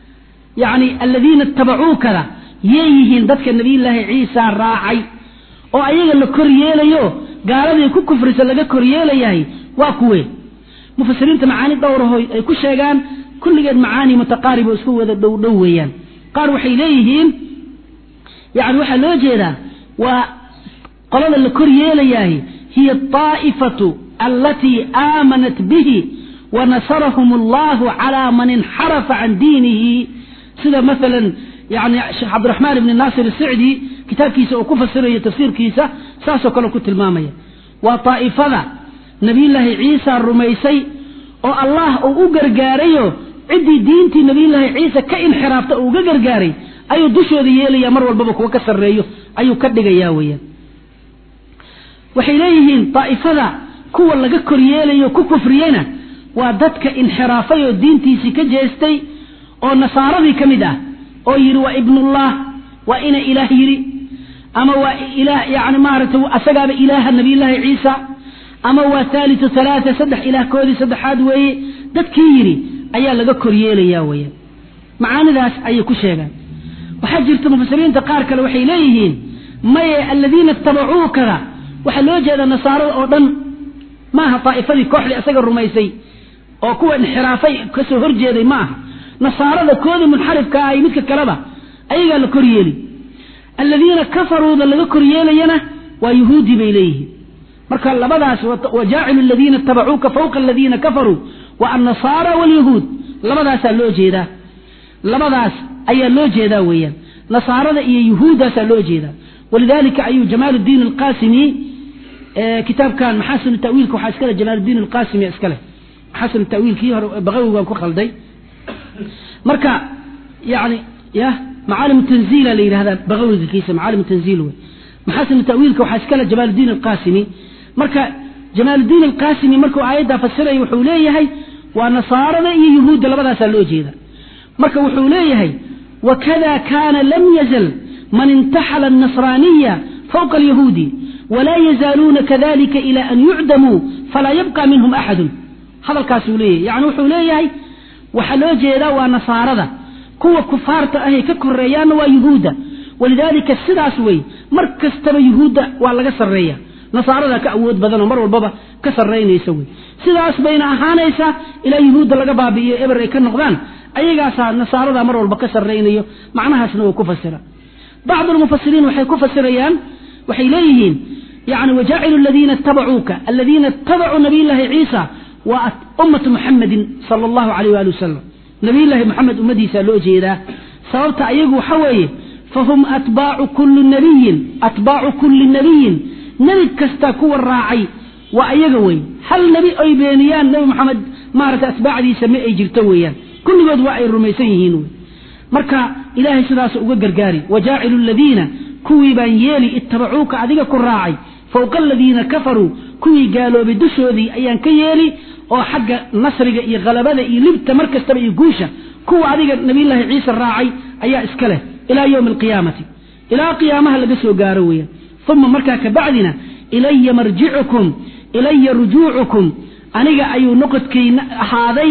yani aladiina itabacuukada yay yihiin dadka nabiyullaahi ciisa raacay oo ayaga la kor yeelayo gaaladii ku kufrisa laga kor yeelayahay waa kuwe mufasiriinta macaani dhowrahoy ay ku sheegaan kulligeed macaani mutaqaarib oo isku wada dhow dhow weeyaan qaar waxay leeyihiin yani waxaa loo jeedaa waa qolada la kor yeelayahay hiya aa'ifatu alatii aamanat bihi wanasarahum allahu calaa man inxarafa can diinihi sida maalan yani sheekh cabdiraxmaan ibni naasir asicdi kitaabkiisa uu ku fasirayo tafsiirkiisa saasoo kale ku tilmaamaya waa daa'ifada nabiyullaahi ciisa rumaysay oo allah uu u gargaarayo ciddii diintii nabiyullaahi ciisa ka inxiraafta uu uga gargaaray ayuu dushooda yeelaya mar walbaba kuwa ka sarreeyo ayuu ka dhigayaa weeyaan waxay leeyihiin daa'ifada kuwa laga kor yeelayo ku kufriyeyna waa dadka inxiraafay oo diintiisii ka jeestay oo nasaaradii ka mid ah oo yidhi waa ibnullah waa ina ilaah yidhi ama waa ilaah yani maaragtay asagaaba ilaaha nabiyullaahi ciisa ama waa haalitu halaata saddex ilaahkoodii saddexaad weeye dadkii yidhi ayaa laga kor yeelaya weeyaan macaanidaas ayay ku sheegaan waxaa jirta mufasiriinta qaar kale waxay leeyihiin maye aladiina itabacuukada waxaa loo jeedaa nasaarada oo dhan maaha daa'ifadii kooxdii isaga rumaysay oo kuwa inxiraafay kasoo horjeeday ma aha nasaarada koodii munxarifka ah iyo midka kaleba ayagaa la kor yeeli aladiina kafaruuda laga kor yeelayana waa yuhuudi bay leeyihiin marka labadaas wajaacilu aladiina itabacuuka fawqa aladiina kafaruu wa annasaara walyahuud labadaasaa loo jeedaa labadaas ayaa loo jeedaa weeyaan nasaarada iyo yuhuuddaasaa loo jeedaa walidalika ayuu jamaal diin alqasimi kitaabkan maxaasinu tawiilka waxaa iskale jamaaludiin alqasimi iskale maxaasinu tawiilkii hore baqawi waan ku khalday marka yani ya macaalim tanziila la yidhahdaa baqawiga kiisa macaalim tanziil wey maxaasinu tawiilka waxaa iskale jamaaludiin alqasimi marka jamaaludiin alqasimi markuu aayaddaa fasiraya wuxuu leeyahay waa nasaarada iyo yuhuudda labadaasaa loo jeeda marka wuxuu leeyahay wakada kana lam yazal man intaxala النasraniya fوqa الyahuudi walaa yazaaluuna kadalika ilى an yucdamuu falaa yabqa minhum axadu hadalkaasuu leeyahay yani wuxuu leeyahay waxaa loo jeedaa waa nasaarada kuwa kufaarta ahay ka koreeyaanna waa yuhuudda walidaalika sidaas wey mar kastaba yuhuudda waa laga sarreeya nasaarada ka awood badan oo mar walbaba ka sarraynaysa wey sidaas bayna ahaanaysaa ilaa yuhuudda laga baabi'iyo eber ay ka noqdaan ayagaasaa nasaarada mar walba ka sarraynayo macnahaasna waa ku fasira bacd almufasiriin waxay ku fasirayaan waxay leeyihiin yani wajaacilu aladiina itabacuuka aladiina itabacuu nabiyllaahi ciisa waa ummatu muxamedin sala allahu alayh waali wasalam nabiyllaahi moxamed ummadiisaa loo jeedaa sababta ayagu waxa weeye fahum atbaacu kulli nabiyin atbaacu kulli nabiyin nebi kasta kuwa raacay waa ayaga wey hal nebi ay beeniyaan nebi moxamed maaragtay atbaacdiisa ma ay jirto weeyaan kulligood waa ay rumaysan yihiin wey marka ilaahay sidaas uga gargaari wajaacilu aladiina kuwii baan yeeli ittabacuuka adiga ku raacay fowqa aladiina kafaruu kuwii gaaloobay dushoodii ayaan ka yeeli oo xagga nasriga iyo khalabada iyo libta mar kastaba iyo guusha kuwa adiga nabiyllaahi ciise raacay ayaa iska leh ilaa yowmi alqiyaamati ilaa qiyaamaha laga soo gaaro weeyaan uma markaa kabacdina ilaya marjicukum ilaya rujuucukum aniga ayuu noqodkayna ahaaday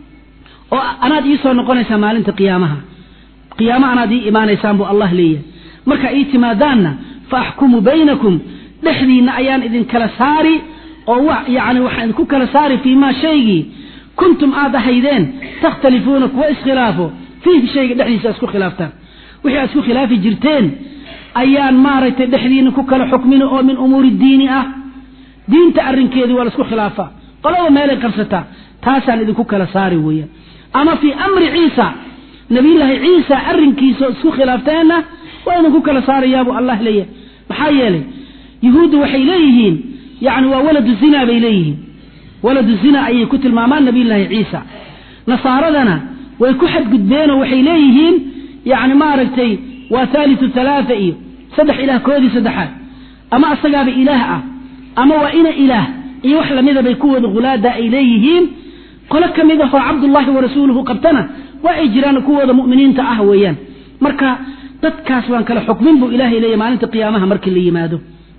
oo anaad ii soo noqonaysaa maalinta qiyaamaha qiyaamo anaad ii imaanaysaan buu allah leeyahay marka ii timaadaanna fa axkumu baynakum dhexdiinna ayaan idinkala saari oo yani waxaan idinku kala saari fii maa shaygii kuntum aad ahaydeen takhtalifuuna kuwa iskhilaafo fiihi shayga dhexdiisa isku khilaaftaan wixii aad isku khilaafi jirteen ayaan maaragtay dhexdiina ku kala xukmin oo min umuuri diini ah diinta arrinkeedii waa laisku khilaafaa qolaba meelay qabsataa taasaan idinku kala saari weeyaan ama fii amri ciisa nabiyullaahi ciisa arrinkiisa oo isku khilaafteenna waa idinku kala saarayaabuu allah leeyahay maxaa yeelay yuhuuddu waxay leeyihiin yani waa waladu zina bay leeyihiin waladu zina ayay ku tilmaamaan nabiyullaahi ciisa nasaaradana way ku xadgudbeenoo waxay leeyihiin yani maaragtay waa haalitu halaaa iyo saddex ilaah koodii saddexaad ama asagaaba ilaah ah ama waa ina ilaah iyo wax lamida bay kuwooda hulaada ay leeyihiin qolo ka mid ahoo cabdullaahi wa rasuuluhu qabtana waa ay jiraan kuwooda mu'miniinta ah weeyaan marka dadkaas waan kala xukmin buu ilahay leeyahy maalinta qiyaamaha markii la yimaado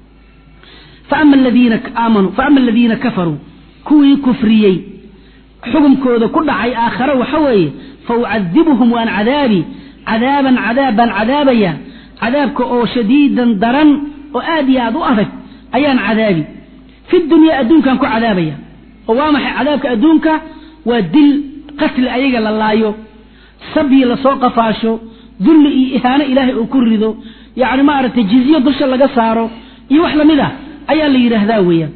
faama aladiina aamanuu faama aladiina kafaruu kuwii kufriyey xukumkooda ku dhacay aakhare waxa weeye fa ucadibuhum waan cadaabi cadaaban cadaab baan cadaabaya cadaabka oo shadiidan daran oo aad iyo aad u adag ayaan cadaabi fi dunyaa adduunkaan ku cadaabaya oo waa maxay cadaabka adduunka waa dil qatli ayaga la laayo sabyi lasoo qafaasho dulli iyo ihaano ilaahay uu ku rido yacni maaragtay jizyo dusha laga saaro iyo wax lamid ah ayaa la yidhaahdaa weeyaan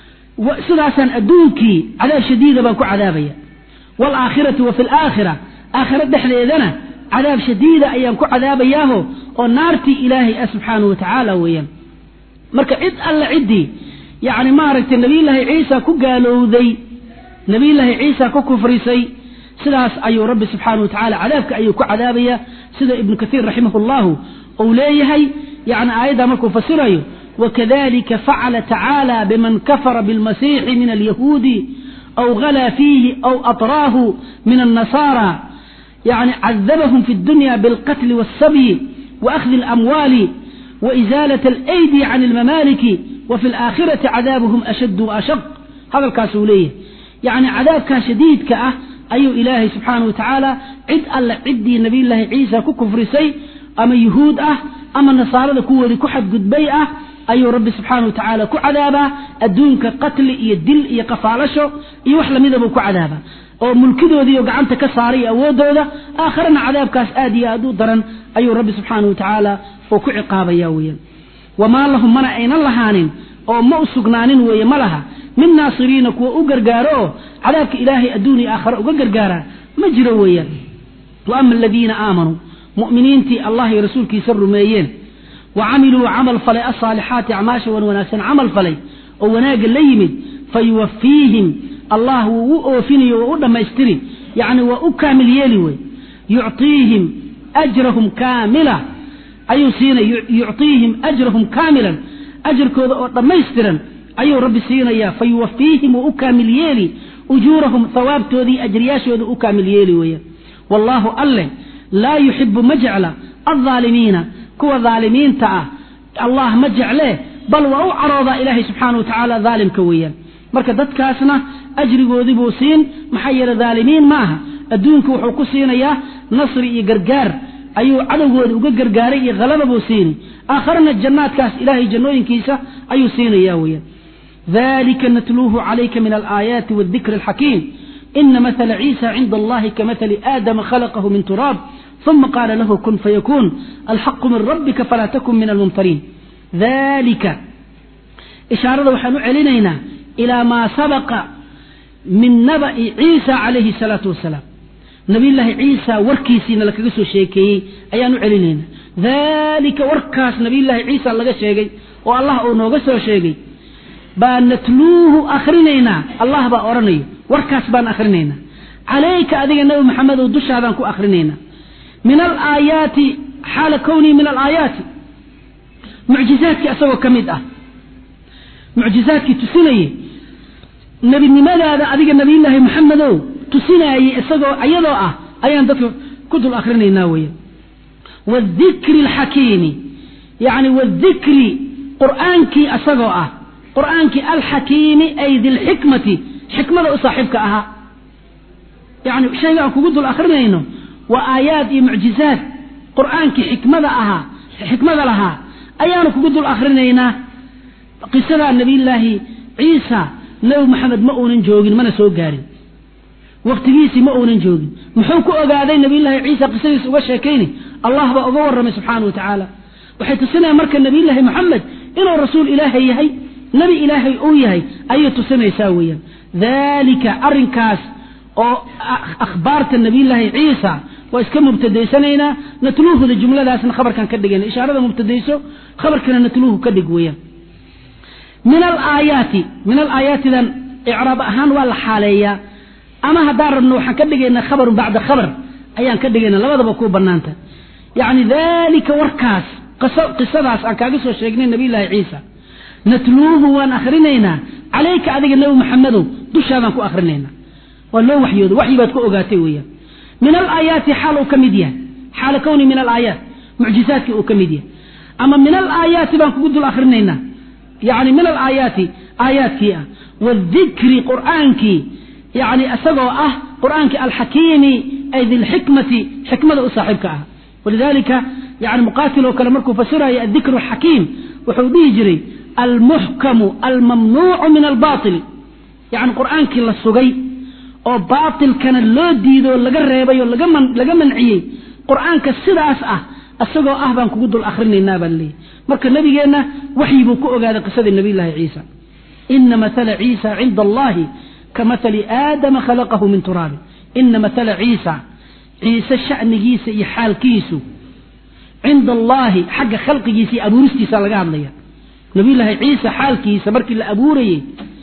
sidaasaan adduunkii cadaab shadiida baan ku cadaabaya waalaakhirati wa fi alaakhira aakhira dhexdeedana cadaab shadiida ayaan ku cadaabayaaho oo naartii ilaahay ah subxaanahu wa tacaala weeyaan marka cid alle ciddii yacni maaragtay nabiyullaahi ciisa ku gaalowday nabiyullaahi ciisa ku kufrisay sidaas ayuu rabbi subxaanahu wa tacala cadaabka ayuu ku cadaabaya sida ibnu kaiir raximahu llahu uu leeyahay yani aayaddaa markuu fasirayo wakadalika facala tacaala biman kafara bilmasiixi min alyahuudi aw ghalaa fiihi aw atraahu min annasaara yani cadabahum fi اdunya bilqatli wاlsabyi waأkhdi اlamwaali waإizaalat alaydi can اlmamaaliki wa fi اlaakhirati cadaabuhum ashad waashaq hadalkaasuu leeyahay yani cadaabkaa shadiidka ah ayuu ilaahay subxaanahu wa tacaala cid alle ciddii nabiyullaahi ciisa ku kufrisay ama yuhuud ah ama nasaarada kuwoodii ku xadgudbay ah ayuu rabbi subxaanahu wa tacaala ku cadaabaa adduunka qatli iyo dil iyo qafaalasho iyo wax lamidabuu ku cadaabaa oo mulkidoodiiyo gacanta ka saaray iyo awooddooda aakharana cadaabkaas aad iyo aad u daran ayuu rabbi subxaanahu wa tacaala oo ku ciqaabaya weeyaan wamaa lahum mana aynan lahaanin oo ma u sugnaanin weeye ma laha min naasiriina kuwa u gargaaro oo cadaabka ilaahay adduun iyo aakhare uga gargaara ma jiro weeyaan wa ama aladiina aamanuu mu'miniintii allah iyo rasuulkiisa rumeeyeen wa camiluu camal falay alsaalixaati acmaasha wan wanaagsan camal falay oo wanaagga la yimid fayuwafiihim allah wuu u oofinayo waa u dhammaystiri yacni waa u kaamil yeeli wey yucطiihim ajrahum kaamila ayuu siinay yucطiihim ajrahum kaamilan ajarkooda oo dhammaystiran ayuu rabbi siinayaa fayuwafiihim wuu u kaamil yeeli ujuurahum hawaabtoodii ajriyaashooda u kaamil yeeli weeyaan wallaahu alleh laa yuxibu ma jecla aldaalimiina kuwa daalimiinta ah allah ma jeclee bal waa u caroodaa ilaahay subxaana wa tacaala daalimka weeyaan marka dadkaasna ajrigoodii buu siin maxaa yeele daalimiin ma aha adduunku wuxuu ku siinayaa nasri iyo gargaar ayuu cadowgooda uga gargaaray iyo halaba buu siini aakharana jannaadkaas ilaahay jannooyinkiisa ayuu siinaya weeyaan dalika natluuhu calayka min alaayaati waadikri alxakiim ina mathala ciisa cinda allahi kamathali aadama khalaqahu min turaab uma qaala lahu kun fayakuun alxaqu min rabbika falaa takun min almumtariin dalika ishaarada waxaan u celinaynaa ilaa maa sabaqa min naba'i ciisa calayhi salaatu wasalaam nabiyullaahi ciisa warkiisiina lakaga soo sheekeeyey ayaan u celinaynaa dalika warkaas nabiyullaahi ciisa laga sheegay oo allah uu nooga soo sheegay baa natluuhu akhrinaynaa allah baa odhanayo warkaas baan akhrinaynaa calayka adiga nebi maxamedow dushaadaan ku akhrinaynaa min alaayaati xaala kownii min alaayaati mucjizaadkii asagoo ka mid ah mucjizaadkii tusinayey nebinimadaada adiga nabiyullaahi maxamedow tusinaayey isagoo iyadoo ah ayaan dadka ku dul akrinaynaa weya waadikri alxakiimi yacni waadikri qur'aankii asagoo ah qur'aankii alxakiimi ay dilxikmati xikmada u saaxiibka ahaa yacni shayga aan kugu dul akrinayno waa aayaad iyo mucjizaad qur'aankii xikmada ahaa xikmada lahaa ayaanu kugu dul akrinaynaa qisadaa nabiyullaahi ciisa nebi maxamed ma uunan joogin mana soo gaarin wakhtigiisii ma uunan joogin muxuu ku ogaaday nabiyullaahi ciisa qisadiisa uga sheekayni allah baa uga warramay subxaana wa tacaala waxay tusinayaan marka nabiyullaahi moxamed inuu rasuul ilaahay yahay nebi ilaahay uu yahay ayay tusinaysaa weeyaan daalika arrinkaas oo akhbaarta nabiyullaahi ciisa waa iska mubtadaysanaynaa natluuhuda jumladaasna khabarkan ka dhigayna ishaarada mubtadayso khabarkana natluuhu ka dhig weeyaan min alaayaati min alaayaatidan icraab ahaan waa la xaaleeyaa ama haddaan rabno waxaan ka dhigaynaa khabarun bacda khabar ayaan ka dhigayna labadaba ku banaanta yacni dalika warkaas qisadaas aan kaaga soo sheegnay nabiyullaahi ciisa natluuhu waan akhrinaynaa calayka adiga nebi maxamedow dushaadaan ku akhrinaynaa waa loo waxyooda waxyi baad ku ogaatay weeyaan min alaayaati xaal uu ka mid yahay xaala kowni min alaayaat mucjizaadkii uu ka mid yahay ama min alaayaati baan kugu dul akhrinaynaa yacni min alaayaati aayaadkii ah waadikri qur'aankii yacni isagoo ah qur'aankii alxakiimi ay dilxikmati xikmada u saaxiibka ah walidalika yani muqaatil oo kale markuu fasirayo addikru alxakiim wuxuu dhihi jiray almuxkamu almamnuucu min albaatil yacni qur'aankii la sugay oo baatilkana loo diidoo laga reebay oo laga manciyey qur'aanka sidaas ah isagoo ah baan kugu dul akhrinaynaa baa laleeyahy marka nabigeenna waxyi buu ku ogaaday qisadii nabiyullaahi ciisa ina mathala ciisa cinda allahi ka mathali aadama khalaqahu min turaabin ina mathala ciisa ciise sha'nigiisa iyo xaalkiisu cinda allaahi xagga khalqigiisa iyo abuuristiisa laga hadlaya nabiyullaahi ciisa xaalkiisa markii la abuurayey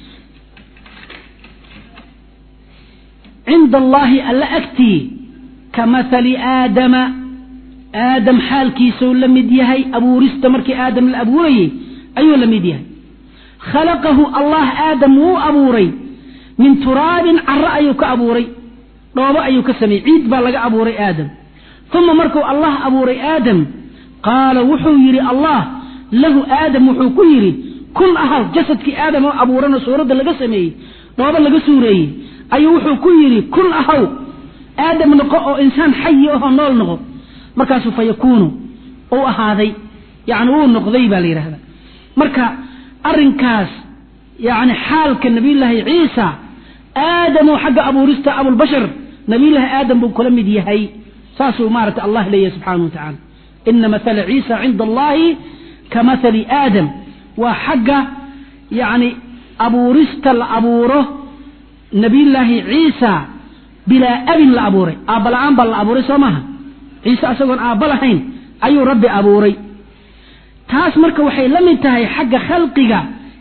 cinda allaahi alla agtii ka mathali aadama aadam xaalkiisuu la mid yahay abuurista markii aadam la abuurayey ayuu la mid yahay khalaqahu allah aadam wuu abuuray min turaabin caro ayuu ka abuuray dhoobo ayuu ka sameeyey ciid baa laga abuuray aadam uma markuu allah abuuray aadam qaala wuxuu yidhi allah lahu aadam wuxuu ku yidhi kun ahaw jasadkii aadam oo abuuranoo suuradda laga sameeyey dhoobo laga suureeyey ayuu wuxuu ku yidhi kun ahaw aadam noqo oo insaan xayi ahoo nool noqo markaasuu fa yakuunu uu ahaaday yani wuu noqday baa la yidhahda marka arrinkaas yani xaalka nabiyullaahi ciisa aadamoo xagga abuurista abulbashar nabiyullaahi aadam buu kula mid yahay saasuu maarata allah leeyahay subxaanahu wa tacaala ina mathala ciisa cinda allahi ka mathali aadam waa xagga yani abuurista la abuuro nabiyullaahi ciisa bilaa abin la abuuray aabba la-aan baa la abuuray soo maaha ciise asagoon aabba lahayn ayuu rabbi abuuray taas marka waxay la mid tahay xagga khalqiga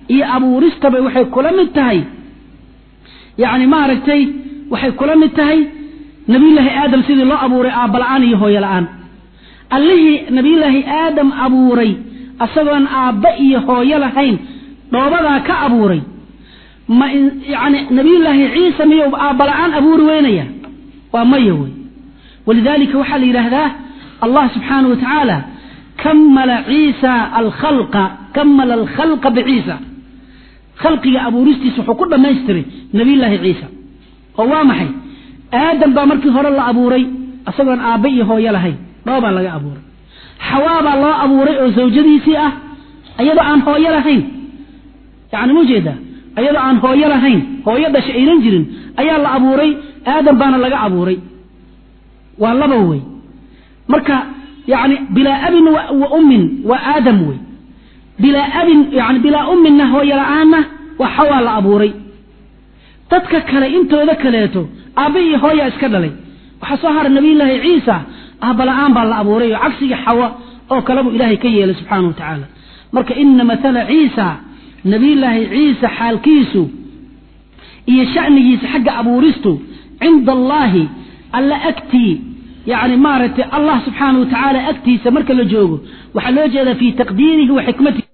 iyo abuuristaba waxay kula mid tahay yacni maaragtay waxay kula mid tahay nabiyullaahi aadam sidii loo abuuray aabba la-aan iyo hooyo la-aan allihii nabiyullaahi aadam abuuray asagoon aabba iyo hooyo lahayn dhoobadaa ka abuuray ma yani nabiyullaahi ciisa miyuu aabba la-aan abuuri weynaya waa maya wey walidalika waxaa la yidhaahdaa allah subxaanahu wa tacaala kamala ciisa alkhalqa kamala alkhalqa biciisa khalqiga abuuristiisa wuxuu ku dhammaystiray nabiyullaahi ciisa oo waa maxay aadam baa markii hore la abuuray isagoon aabba iyo hooyo lahayn dhoobaa laga abuuray xawaa baa loo abuuray oo zawjadiisii ah iyadoo aan hooyo lahayn yani mujeeda iyadoo aan hooyo lahayn hooyo dhasha aynan jirin ayaa la abuuray aadam baana laga abuuray waa laba wey marka yani bilaa abin wa ummin waa aadam wey bilaa abin yani bilaa umminna hooyo la-aanna waa xawaa la abuuray dadka kale intooda kaleeto aabba iyo hooya iska dhalay waxaa soo hara nabiyullaahi ciisa aabba la-aan baa la abuuray oo cagsigii xawa oo kale buu ilaahay ka yeelay subxaana wa tacaala marka ina mathala ciisa nabiyullaahi ciisa xaalkiisu iyo shanigiisa xagga abuuristu cinda allaahi alla agtii yani maaragtay allah subxaana wa tacaala agtiisa marka la joogo waxaa loo jeedaa fi taqdiirihi wa xikmatihi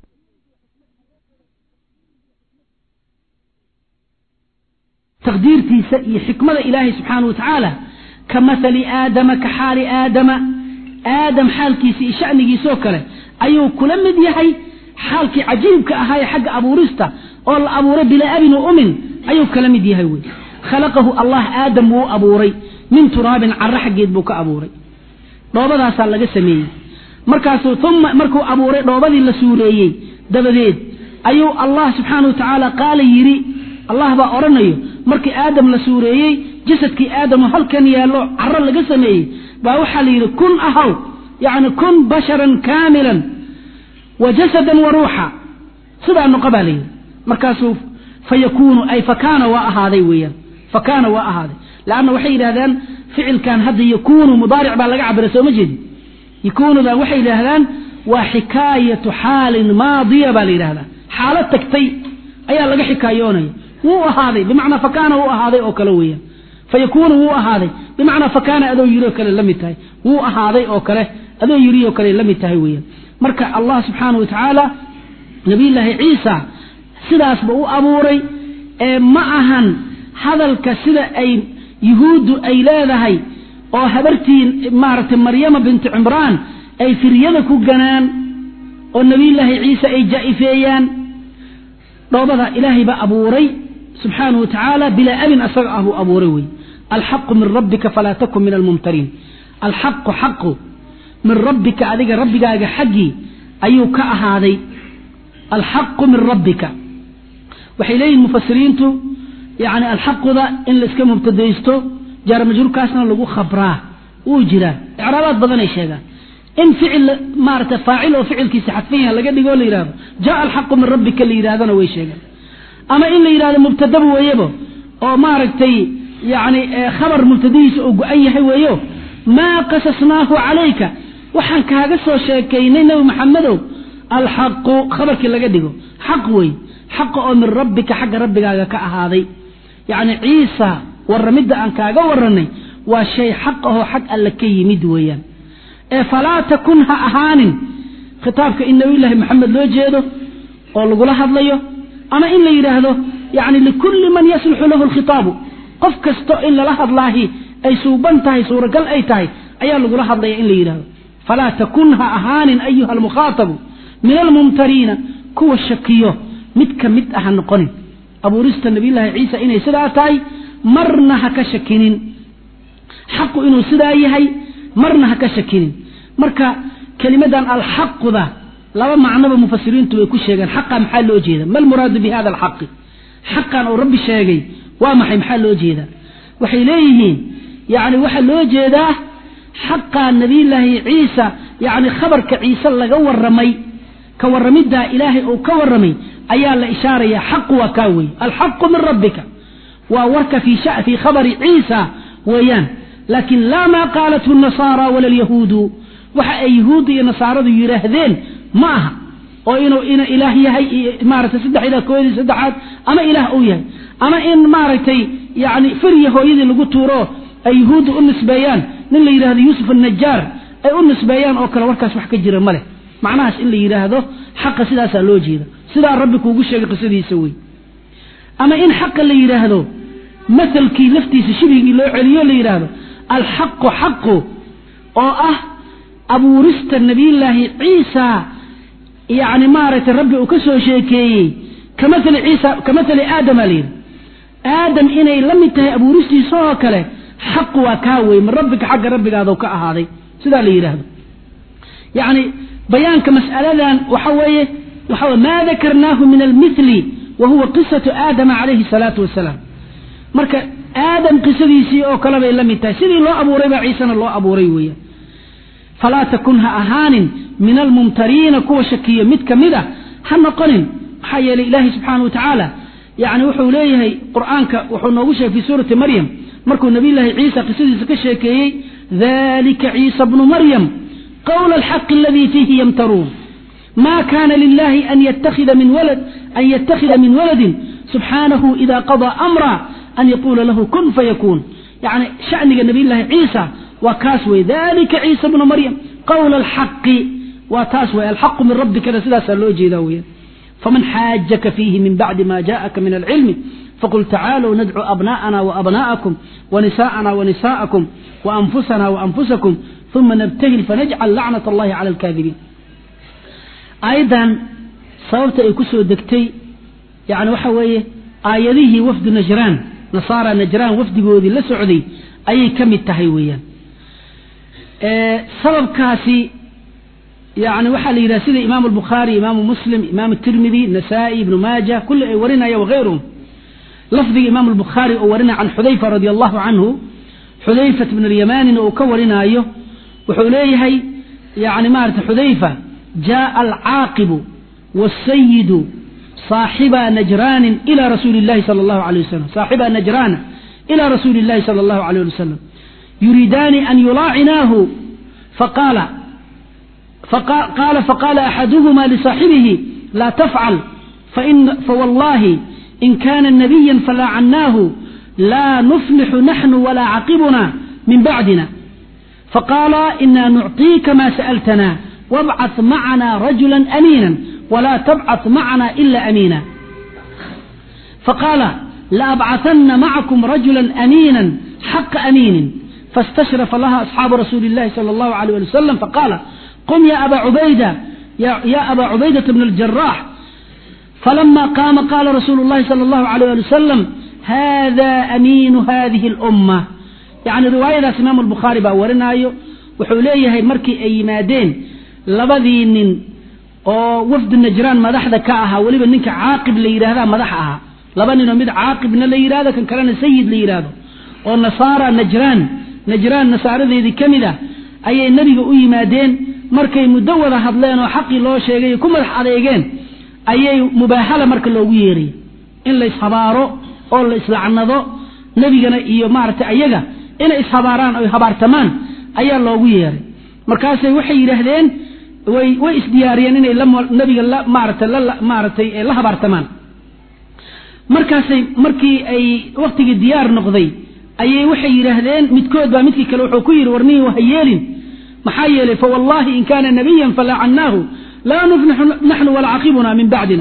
taqdiirtiisa iyo xikmada ilaahay subxaana wa tacaala ka mahali aadama ka xaali aadama aadam xaalkiisa iyo shanigiisoo kale ayuu kula mid yahay xaalkii cajiibka ahaa ee xagga abuurista oo la abuuray bilaa abin wa umin ayuu kala mid yahay wey khalaqahu allah aadam wuu abuuray min turaabin caro xaggeed buu ka abuuray dhoobadaasaa laga sameeyey markaasuu uma markuu abuuray dhoobadii la suureeyey dabadeed ayuu allah subxaana wa tacaala qaala yidhi allah baa odhanayo markii aadam la suureeyey jasadkii aadamoo halkan yaallo caro laga sameeyey baa waxaa la yidhi kun ahaw yacni kun basharan kaamilan wa jasadan wa ruuxa sidaa noqo baa la yidhi markaasuu fa yakuunu ay fakaana waa ahaaday weeyaan fakaana waa ahaaday leanna waxay yidhahdaan ficilkan hadda yakuunu mudaaric baa laga cabira sooma jeedi yakuunudan waxay yidhaahdaan waa xikaayatu xaalin maadiya baa la yidhahdaa xaalo tagtay ayaa laga xikaayoonaya wuu ahaaday bimacnaa fakaana wuu ahaaday oo kale weeyaan fa yakuunu wuu ahaaday bimacnaa fakaana adoo yiri oo kale la mid tahay wuu ahaaday oo kale adoo yiri oo kale la mid tahay weeyaan marka allah subxaana wa tacaala nabiyullaahi ciisa sidaasba u abuuray ee ma ahan hadalka sida ay yuhuuddu ay leedahay oo habartii maaragtay maryama bintu cimraan ay firyada ku ganaan oo nebiyullaahi ciise ay jaa'ifeeyaan dhoobada ilaahay baa abuuray subxaanahu wa tacaala bilaa abin asaga ah buu abuuray wey alxaqu min rabbika falaa takun min almumtariin alxaqu xaqu min rabbika adiga rabbigaaga xaggii ayuu ka ahaaday alxaqu min rabbika waxay leeyihin mufasiriintu yani alxaquda in laiska mubtadaysto jaarmajruurkaasna lagu khabraa wuu jiraa icraabaad badanay sheegaan in ficil maarata faacil oo ficilkiisa xadfan yaha laga dhigo la yidhahdo jaa alxaqu min rabbika la yidhahdana way sheegaan ama in la yidhahdo mubtadaba weeyabo oo maaragtay yani khabar mubtadihiisa oo go-an yahay weeyo maa qasasnaahu calayka waxaan kaaga soo sheekaynay nebi maxamedow alxaqu khabarkii laga dhigo xaq wey xaqa oo min rabbika xagga rabbigaaga ka ahaaday yacni ciisa warramidda aan kaaga warranay waa shay xaq ahoo xag alle ka yimid weeyaan ee falaa takun ha ahaanin khitaabka in nabiyullaahi maxamed loo jeedo oo lagula hadlayo ama in la yidhaahdo yacni likulli man yasluxu lahu alkhitaabu qof kasto in lala hadlaahi ay suuban tahay suuragal ay tahay ayaa lagula hadlaya in la yidhahdo falaa takun ha ahaanin ayuha almukhaatabu min almumtariina kuwa shakiyo mid ka mid ah ha noqonin abuurista nabiyullaahi ciisa inay sidaa tahay marna ha ka shakinin xaqu inuu sidaa yahay marna ha ka shakinin marka kelimadan alxaquda laba macnoba mufasiriintu way ku sheegeen xaqa maxaa loo jeeda ma almuraadu bi hada alxaqi xaqan uu rabbi sheegay waa maxay maxaa loo jeedaa waxay leeyihiin yani waxaa loo jeedaa xaqa nabiyullaahi ciisa yani khabarka ciise laga waramay ka warramiddaa ilaahay uu ka warramay ayaa la ishaaraya xaqu waa kaa wey alxaqu min rabbika waa warka fii khabari ciisa weeyaan laakiin laa maa qaalathu nasaara wala alyahuudu waxa ay yahuudda iyo nasaaradu yidhaahdeen ma aha oo inuu ina ilaah yahay iyo maaragtay saddex ilaah kooyadii saddexaad ama ilaah uu yahay ama in maaragtay yani firya hooyadii lagu tuuro ay yuhuudda u nisbeeyaan nin la yidhahdo yuusuf annajaar ay u nisbeeyaan oo kale warkaas wax ka jira ma leh macnahaas in la yidhaahdo xaqa sidaasaa loo jeeda sidaa rabbi kuugu sheegay qisadiisa wey ama in xaqa la yidhaahdo mahalkii laftiisa shibhigii loo celiyo la yidhaahdo alxaqu xaqu oo ah abuurista nabiyullaahi ciisa yani maaragtay rabbi uu ka soo sheekeeyey kamaali ciisa ka maali aadama la yidhi aadam inay la mid tahay abuuristiisa oo kale xaqu waa kaa wey min rabbika xagga rabbigaada ka ahaaday sidaa la yidhaahdo yani bayaanka mas'aladan waxa weeye waxa ma dakarnaahu min almithli wa huwa qisatu aadama calayhi salaatu wasalaam marka aadam qisadiisii oo kale bay la mid tahay sidii loo abuuray baa ciisena loo abuuray weeyaan falaa takun ha ahaanin min almumtariina kuwa shakiya mid ka mid a ha noqonin maxaa yeelay ilaahay subxaana wa tacaala yani wuxuu leeyahay qur'aanka wuxuu noogu sheegay fi suurati maryam markuu nabiyullaahi ciisa qisadiisa ka sheekeeyey dalika ciisa bnu maryam qawla alxaqi aladii fiihi yamtaruun ma kana lilahi an ytakhida min walad an yattakhida min waladin subxaanahu ida qadaa amra an yaquula lahu kun fayakuun yani shaniga nabiyullaahi ciisa waa kaas wey dalika ciisa bnu maryam qawla alxaqi waa taas wey alxaqu min rabbikana sidaasaa loo jeedaa weyan faman xaajaka fiihi min bacdi ma jaءaka min alcilmi faqul tacaaluu nadcu abna'ana waabna'akum wanisaءana wanisa'akum waanfusana waanfusakum uma nabtahil fanajcal lacnat allahi cala alkaadibiin aayaddan sababta ay ku soo degtay yani waxa weeye aayadihii wafdu najraan nasaara najraan wafdigoodii la socday ayay ka mid tahay weeyaan sababkaasi yani waxaa la yidhaha sida imaamu albukhaari imaamu muslim imaamu tirmidi nasaa-i ibnu maaja kulli ay warinaya wagayruhum lafdiga imaamu albukhaari oo warinaya can xudayfa radi allahu canhu xudayfat bn alyamanina uu ka warinaayo wuxuu leeyahay yani maarata xudayfa jaءa alcaaqibu wاsayidu صaaxiba najraanin ilى rasuuli اllahi salى اllahu alيه wasalam صaaxiba najraana ilى rasuuli اllahi salى اllahu alيه ali wasalam yuriidaani an yulaacinaahu faqaala qaala faqaala axaduhuma lisaaxibihi laa tafcal fawallahi in kana nabiya falaacannaahu laa nuflixu naxnu walaa caqibuna min bacdina faqaala ina nucطiika ma sa'altana wabcaث macana rajula amiina wla tabcaث macana ila amiina faqaala laabcaثana macakum rajula amiina xaqa amiinin faاstashrafa laha asxaabu rasuuli اllahi salى اllahu alيyh ali wasalam faqaala qum ya aba cubayda ya aba cubaydata bn اljarax falama qaama qaala rasuulu اllahi salى اllahu alيyh ali wasalam hada amiinu hadihi اlأumma yani riwaayadaas imaamu albukhaari baa warinaayo wuxuu leeyahay markii ay yimaadeen labadii nin oo wafdu najraan madaxda ka ahaa weliba ninka caaqib la yidhahda madax ahaa laba ninoo mid caaqibna la yidhahdo kan kalena sayid la yidhaahdo oo nasaara najraan najraan nasaaradeedii ka mid ah ayay nebiga u yimaadeen markay muddo wada hadleen oo xaqii loo sheegay ku madax adeegeen ayay mubaahala marka loogu yeeray in la ishabaaro oo la islacnado nebigana iyo maaragtay ayaga inay ishabaaraan oy habaartamaan ayaa loogu yeeray markaasay waxay yidhaahdeen way way isdiyaariyeen inay nabiga la maaratay la maaratay la habaartamaan markaasay markii ay waktigii diyaar noqday ayay waxay yidhaahdeen midkood baa midkii kale wuxuu ku yidhi warnihi ha yeelin maxaa yeelay fawallahi in kana nabiyan falacannaahu laa nuflixu naxnu walaa caqibuna min bacdina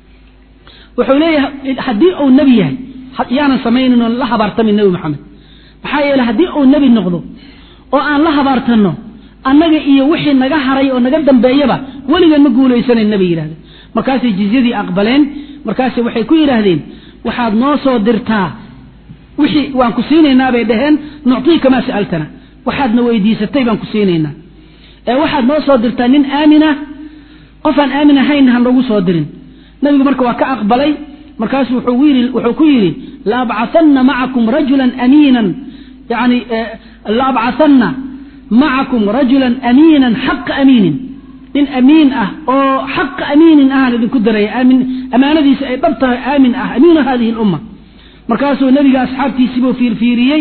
wuxuu leeyahay haddii uu nebi yahay yaanan samaynin oon la habaartamin nebi maxamed maxaa yeeley haddii uu nebi noqdo oo aan la habaartanno annaga iyo wixii naga haray oo naga dambeeyaba weligan ma guulaysanayn nabay yidhahdeen markaasay jizyadii aqbaleen markaase waxay ku yidhaahdeen waxaad noo soo dirtaa wixii waan ku siinaynaa bay dhaheen nuctiika maa sa'altana waxaadna weydiisatay baan ku siinaynaa ee waxaad noo soo dirtaa nin aamina qofaan aamin ahayn ha noogu soo dirin nabigu marka waa ka aqbalay markaasu wuxuu ku yidhi laabcaanna macakum rajulan amiinan yani laabcaanna macakum rajulan amiinan xaqa amiinin nin amiin ah oo xaqa amiinin ahaan idinku daraya amaanadiisa ay dhab tahay aamin ah amiinu hadihi lumma markaasuu nebiga asxaabtiisiibuu fiirfiiriyey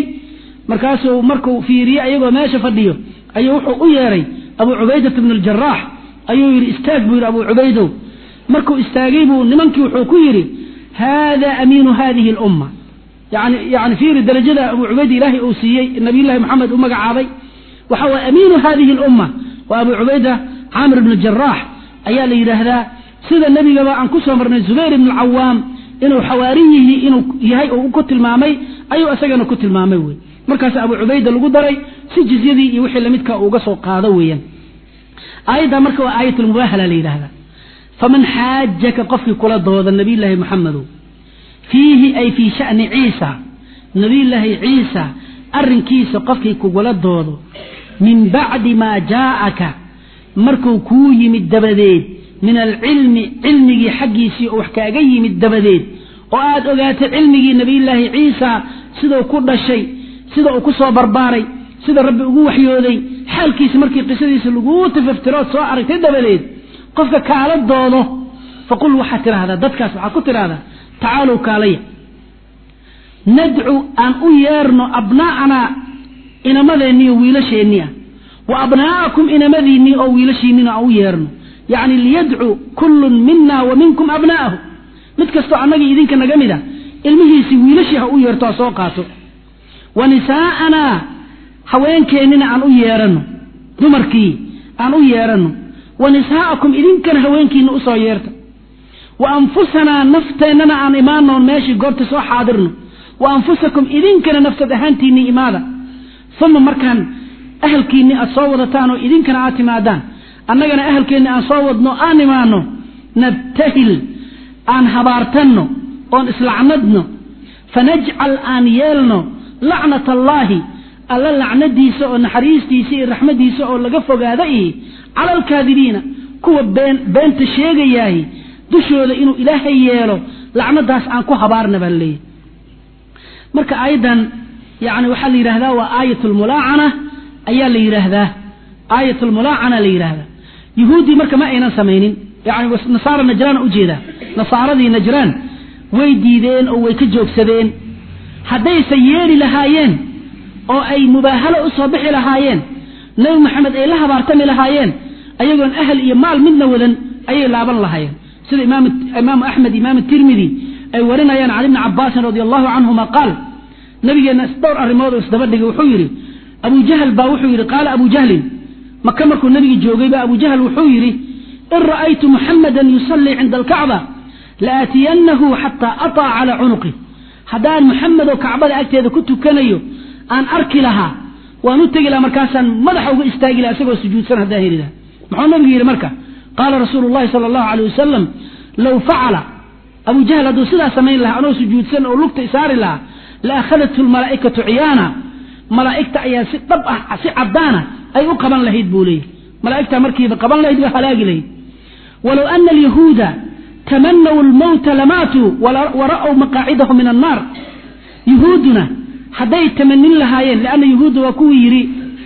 markaasuu markuu fiiriyey ayagoo meesha fadhiyo ayuu wuxuu u yeeray abu cubaydata bn aljaraax ayuu yidhi istaag buu yidhi abuu cubaydow markuu istaagay buu nimankii wuxuu ku yidhi haada amiinu hadihi alumma yani yani fiiri darajada abuu cubayd ilaahay uu siiyey nabiyullahi maxamed u magacaabay waxa waye amiinu hadihi alumma waa abuu cubayda caamir ibnu jaraax ayaa la yidhaahdaa sida nebigaba aan ku soo marnay zubayr ibnu alcawaam inuu xawaariyihii inuu yahay oo ku tilmaamay ayuu isagana ku tilmaamay wey markaas abuu cubayda lagu daray si jizyadii iyo wixii lamidka uga soo qaado weeyaan aayadda marka waa aayatulmubaahala la yidhahdaa faman xaajaka qofkii kula dooda nabiyullaahi maxamedow fiihi ay fii sha'ni ciisa nabiyullaahi ciisa arrinkiisa qofkii kugula doodo min bacdi maa jaa'aka markuu kuu yimid dabadeed min alcilmi cilmigii xaggiisii oo wax kaaga yimid dabadeed oo aad ogaatay cilmigii nabiyullaahi ciisa sidau ku dhashay sida uu ku soo barbaaray sida rabbi ugu waxyooday xaalkiisa markii qisadiisa laguu tafaftirood soo aragtay dabadeed qofka kaala doodo faqul waxaad tidhaahdaa dadkaas waxaad ku tidhahdaa tacaalow kaalaya nadcu aan u yeerno abnaa'anaa inamadeenniiyo wiilasheennii ah wa abnaa'akum inamadiinnii oo wiilashiinnina aan u yeerno yacni liyadcu kullun mina wa minkum abnaa'ahu mid kastoo annagii idinka naga mid a ilmihiisii wiilashii ha u yeerto ha soo qaato wa nisaa'anaa haweenkeennina aan u yeeranno dumarkii aan u yeeranno wa nisaa'akum idinkana haweenkiina usoo yeerta wa anfusanaa nafteennana aan imaanoon meeshii goorta soo xaadirno wa anfusakum idinkana nafsad ahaantiinnii imaada uma markaan ahalkiinni aad soo wadataan oo idinkana aad timaadaan annagana ahalkeenni aan soo wadno aan imaanno nabtahil aan habaartanno oon islacnadno fanajcal aan yeelno lacnat allaahi alla lacnadiisa oo naxariistiisa iyo raxmadiisa oo laga fogaada ihi cala alkaadibiina kuwa been beenta sheegayaahi dushooda inuu ilaahay yeelo lacnadaas aan ku habaarna baa laleeyahy marka aayaddan yani waxaa la yidhahdaa waa aayat lmulaacana ayaa la yidhaahdaa aayat lmulaacana la yidhaahdaa yuhuuddii marka ma aynan samaynin yani nasaara najraan ujeedaa nasaaradii najraan way diideen oo way ka joogsadeen haddayse yeeli lahaayeen oo ay mubaahalo u soo bixi lahaayeen nebi maxamed ay la habaartami lahaayeen ayagoon ahal iyo maal midna wadan ayay laaban lahaayeen sida imaamu axmed imaam tirmidi ay warinayaan can ibni cabaasin radi allahu canhuma qaal nabigeenna dhowr arrimood oo isdaba dhigay wuxuu yidhi abu jahl baa wuxuu yidhi qaala abu jahlin maka markuu nabigi joogay ba abu jahl wuxuu yidhi in ra'aytu muxamadan yusallii cinda alkacba laaatiyanahu xataa aطaa cala cunuqi haddaan muxamed oo kacbada agteeda ku tukanayo aan arki lahaa waan u tegi lahaa markaasaan madaxa uga istaagi laha isagoo sujuudsan haddaan heli lahaa muxuu nabigu yidhi marka qaala rasuulu llahi sala allahu aleyh wasalam low facala abu jahl hadduu sidaa samayn lahaa anoo sujuudsan oo lugta isaari lahaa la akhadathu lmalaa'ikatu ciyaana malaa'igta ayaa si dhab ah si caddaana ay u qaban lahayd buu leeyahy malaa'igtaa markiiba qaban lahayd waa halaagi lahayd walow ana alyahuuda tamanaw lmowta lamaatuu wara'w maqaacidahu min annaar yuhuudduna hadday tamanin lahaayeen lianna yuhuudda waa kuwii yidhi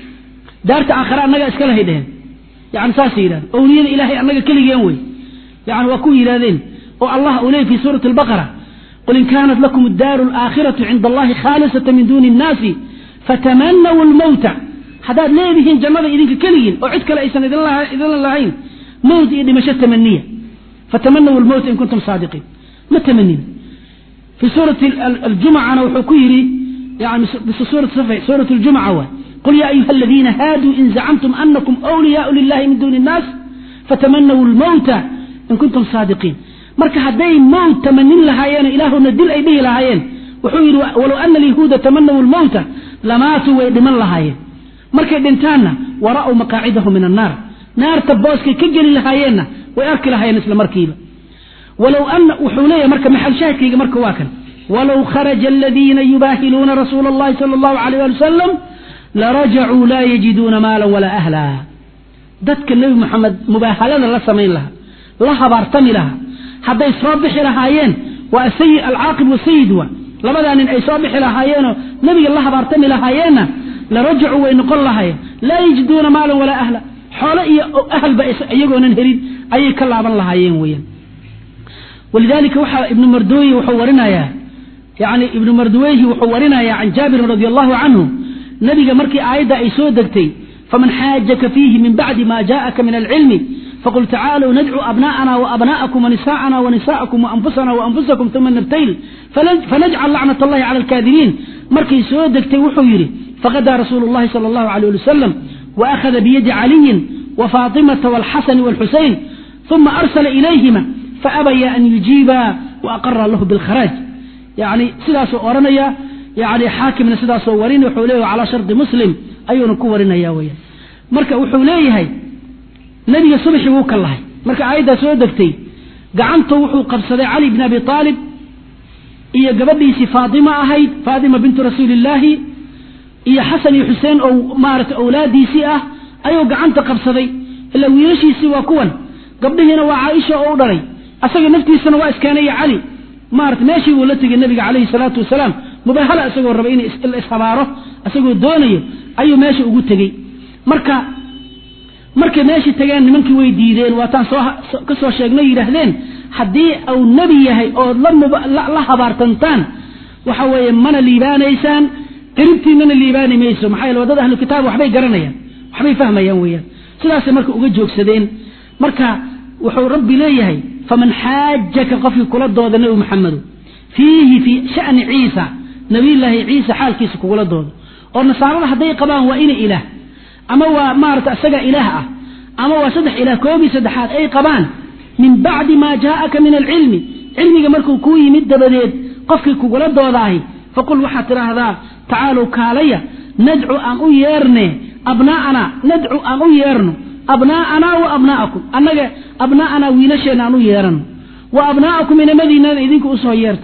daarta aakhare annaga iska lahay dheheen yani saasay yidhahdeen owliyada ilaahay annaga keligeen wey yani waa kuwii yidhahdeen oo allah uu leeyay fi suurati albaqara qul in kaanat lakum addaaru alaakhiratu cinda allahi khaalisata min duuni innaasi fatamanaw lmowta haddaad leedihiin jannada idinka keligiin oo cid kale aysan idin lahayn mowt iyo dhimasho tamaniya fatamanaw lmowta in kuntum saadiqiin ma tamanin fi suurati aljumcana wuxuu ku yidhi yani suurat ljumca waay qul ya ayuha aladiina haaduu in zacamtum anakum wliyaau lilahi min duuni innaas fatamanaw lmowta in kuntum saadiqiin marka hadday mowt tamanin lahaayeen ilaahuna dil ay dhihi lahaayeen wuxuu yidhi walow ana alyahuuda tamanaw lmowta lamaatuu way dhiman lahaayeen markay dhintaanna wara'w maqaacidahu min annaar naarta booskay ka geli lahaayeenna way arki lahaayeen isla markiiba walow ana wuxuu leeyahay marka maxal shaahidkayga marka waa kan walow kharaja aladiina yubaahiluuna rasuula allahi sala allahu alayh ali wasalam larajacuu laa yajiduuna maalan walaa ahlaa dadka nebi moxamed mubaahalada la samayn lahaa la habaartami lahaa hadday soo bixi lahaayeen waa asayi alcaaqib wasayid wa labadaa nin ay soo bixi lahaayeenoo nebiga la habaartami lahaayeenna larajacuu way noqon lahaayeen laa yajiduuna maalan walaa ahla xoolo iyo ahalba iyagoonan helin ayay ka laaban lahaayeen weyaan walidalika waxaa ibnu mardooyi wuxuu warinayaa yani ibnu marduweyhi wuxuu warinayaa can jaabirin radi allahu canhu nabiga markii aayadda ay soo degtay faman xaajaka fiihi min bacdi ma jaءaka min alcilmi faqul tacaaluu nadcu abna'ana waabna'akum wanisa'ana wanisa'akum waanfusana waanfusakum uma nabtayl fanajcal lacnat allahi cala alkaadibiin markay soo degtay wuxuu yidhi faqadaa rasuulu llahi sala allahu alayh ali wasalam waakhada biyadi caliyin wafaatimata walxasani walxusayn uma arsala ilayhima faabaya an yujiiba waaqara lahu bilkharaaj yani sidaasuu odhanaya yani xaakimna sidaasoo warin wuxuu leeyahy calaa shardi muslim ayuuna ku warinaya weya marka wuxuu leeyahay nebiga subaxii wuu ka lahay marka aayaddaa soo degtay gacantu wuxuu qabsaday cali bn abi aalib iyo gabadhiisii faatima ahayd faatima bintu rasuulillaahi iyo xasan iyo xuseen oo maarata awlaadiisii ah ayuu gacanta qabsaday ilaa wiilashiisii waa kuwan gabdhihiina waa caaisha oo u dhalay asaga naftiisana waa iskeenaya cali maarata meeshii buu la tegay nabiga calayhi salaatu wasalaam mubahala isagoo rabay in la ishabaaro isagoo doonayo ayuu meesha ugu tegey marka markay meeshii tageen nimankii way diideen waataan soo ka soo sheegnay yidhaahdeen haddii uu nebi yahay ood la habaartantaan waxa weeye mana liibaanaysaan qiribtiinana liibaani mayso maxaa yeele waddada ahlu kitaab waxbay garanayaan waxbay fahmayaan weeyaan sidaasay marka uga joogsadeen marka wuxuu rabbi leeyahay faman xaajaka qofkii kula dooda nebi maxamedo fiihi fii shani ciisa nabiyullaahi ciisa xaalkiisa kugula doodo oo nasaarada hadday qabaan waa ina ilaah ama waa maarata isagaa ilaah ah ama waa saddex ilaah koobii saddexaad ay qabaan min bacdi maa jaaaka min alcilmi cilmiga markuu kuu yimid dabadeed qofkii kugula doodaahi faqul waxaad tidhaahdaa tacaalow kaalaya nadcu aan u yeerne abnaa'ana nadcu aan u yeerno abnaa'anaa wa abnaa'akum annaga abnaa'anaa wiilasheenna aan u yeerano wa abnaa'akum inamadiinana idinku usoo yeerta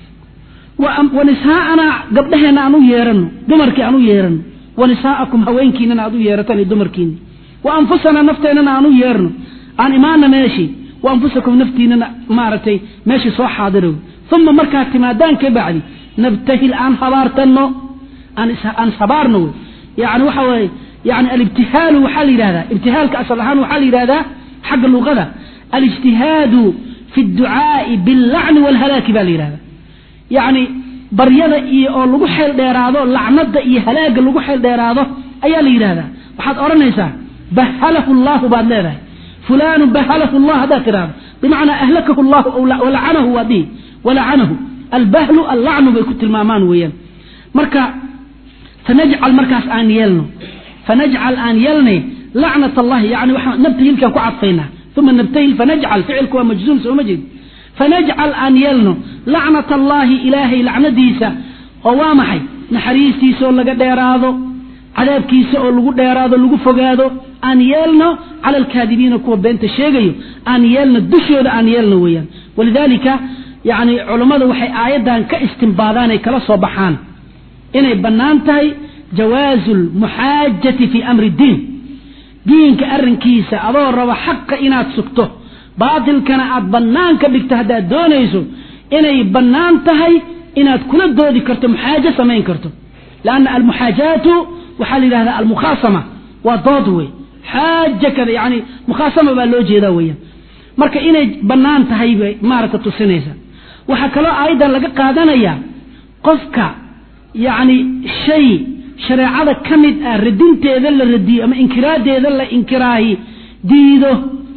wa nisaa'anaa gabdhaheenna aan u yeerano dumarkii aan u yeerano wa nisaa'akum haweenkiinana aad u yeerataan iyo dumarkiina wa anfusanaa nafteennana aan u yeerno aan imaana meeshii wa anfusakum naftiinana maaragtay meeshii soo xaadirow uma markaad timaadaan ka bacdi nabtahil aan habaartanno aan habaarno wey yani waxa weye yani alibtihaalu waxaa la yidhahdaa ibtihaalka asal ahaan waxaa la yidhahdaa xagga luqada alijtihaadu fi dducaa'i billacni waalhalaaki baa la yidhahdaa yacni baryada iyo oo lagu xeel dheeraado lacnada iyo halaaga lagu xeel dheeraado ayaa la yidhahdaa waxaad odhanaysaa bahalahu llahu baad leedahay fulanu bahalahu llah haddaad tidhahdo bimacnaa ahlakahu llahu walacanahu waa dihi walacanahu albahlu allacnu bay ku tilmaamaan weeyaan marka fanajcal markaas aan yeelno fanajcal aan yeelnay lacnat allahi yani waxaan nabtahilkaan ku cadfaynaa uma nabtahil fanajcal ficilku waa majzuum sooma jeed fanajcal aan yeelno lacnat allaahi ilaahay lacnadiisa oo waa maxay naxariistiisa oo laga dheeraado cadaabkiisa oo lagu dheeraado lagu fogaado aan yeelno cala alkaadibiina kuwa beenta sheegayo aan yeelno dushooda aan yeelno weeyaan walidaalika yani culammadu waxay aayaddan ka istimbaadaan ay kala soo baxaan inay bannaan tahay jawaazu lmuxaajati fii amri ddiin diinka arrinkiisa adoo raba xaqa inaad sugto baatilkana aad bannaan ka dhigto haddaad doonayso inay bannaan tahay inaad kula doodi karto muxaajo samayn karto lanna almuxaajaatu waxaa la yidhahdaa almukhaasama waa dood wey xaaja kada yani mukhaasama baa loo jeedaa weeyaan marka inay bannaan tahay bay maaragta tusinaysa waxaa kaloo aayaddan laga qaadanayaa qofka yacni shay shareecada ka mid ah radinteeda la radiyo ama inkiraadeeda la inkiraahi diido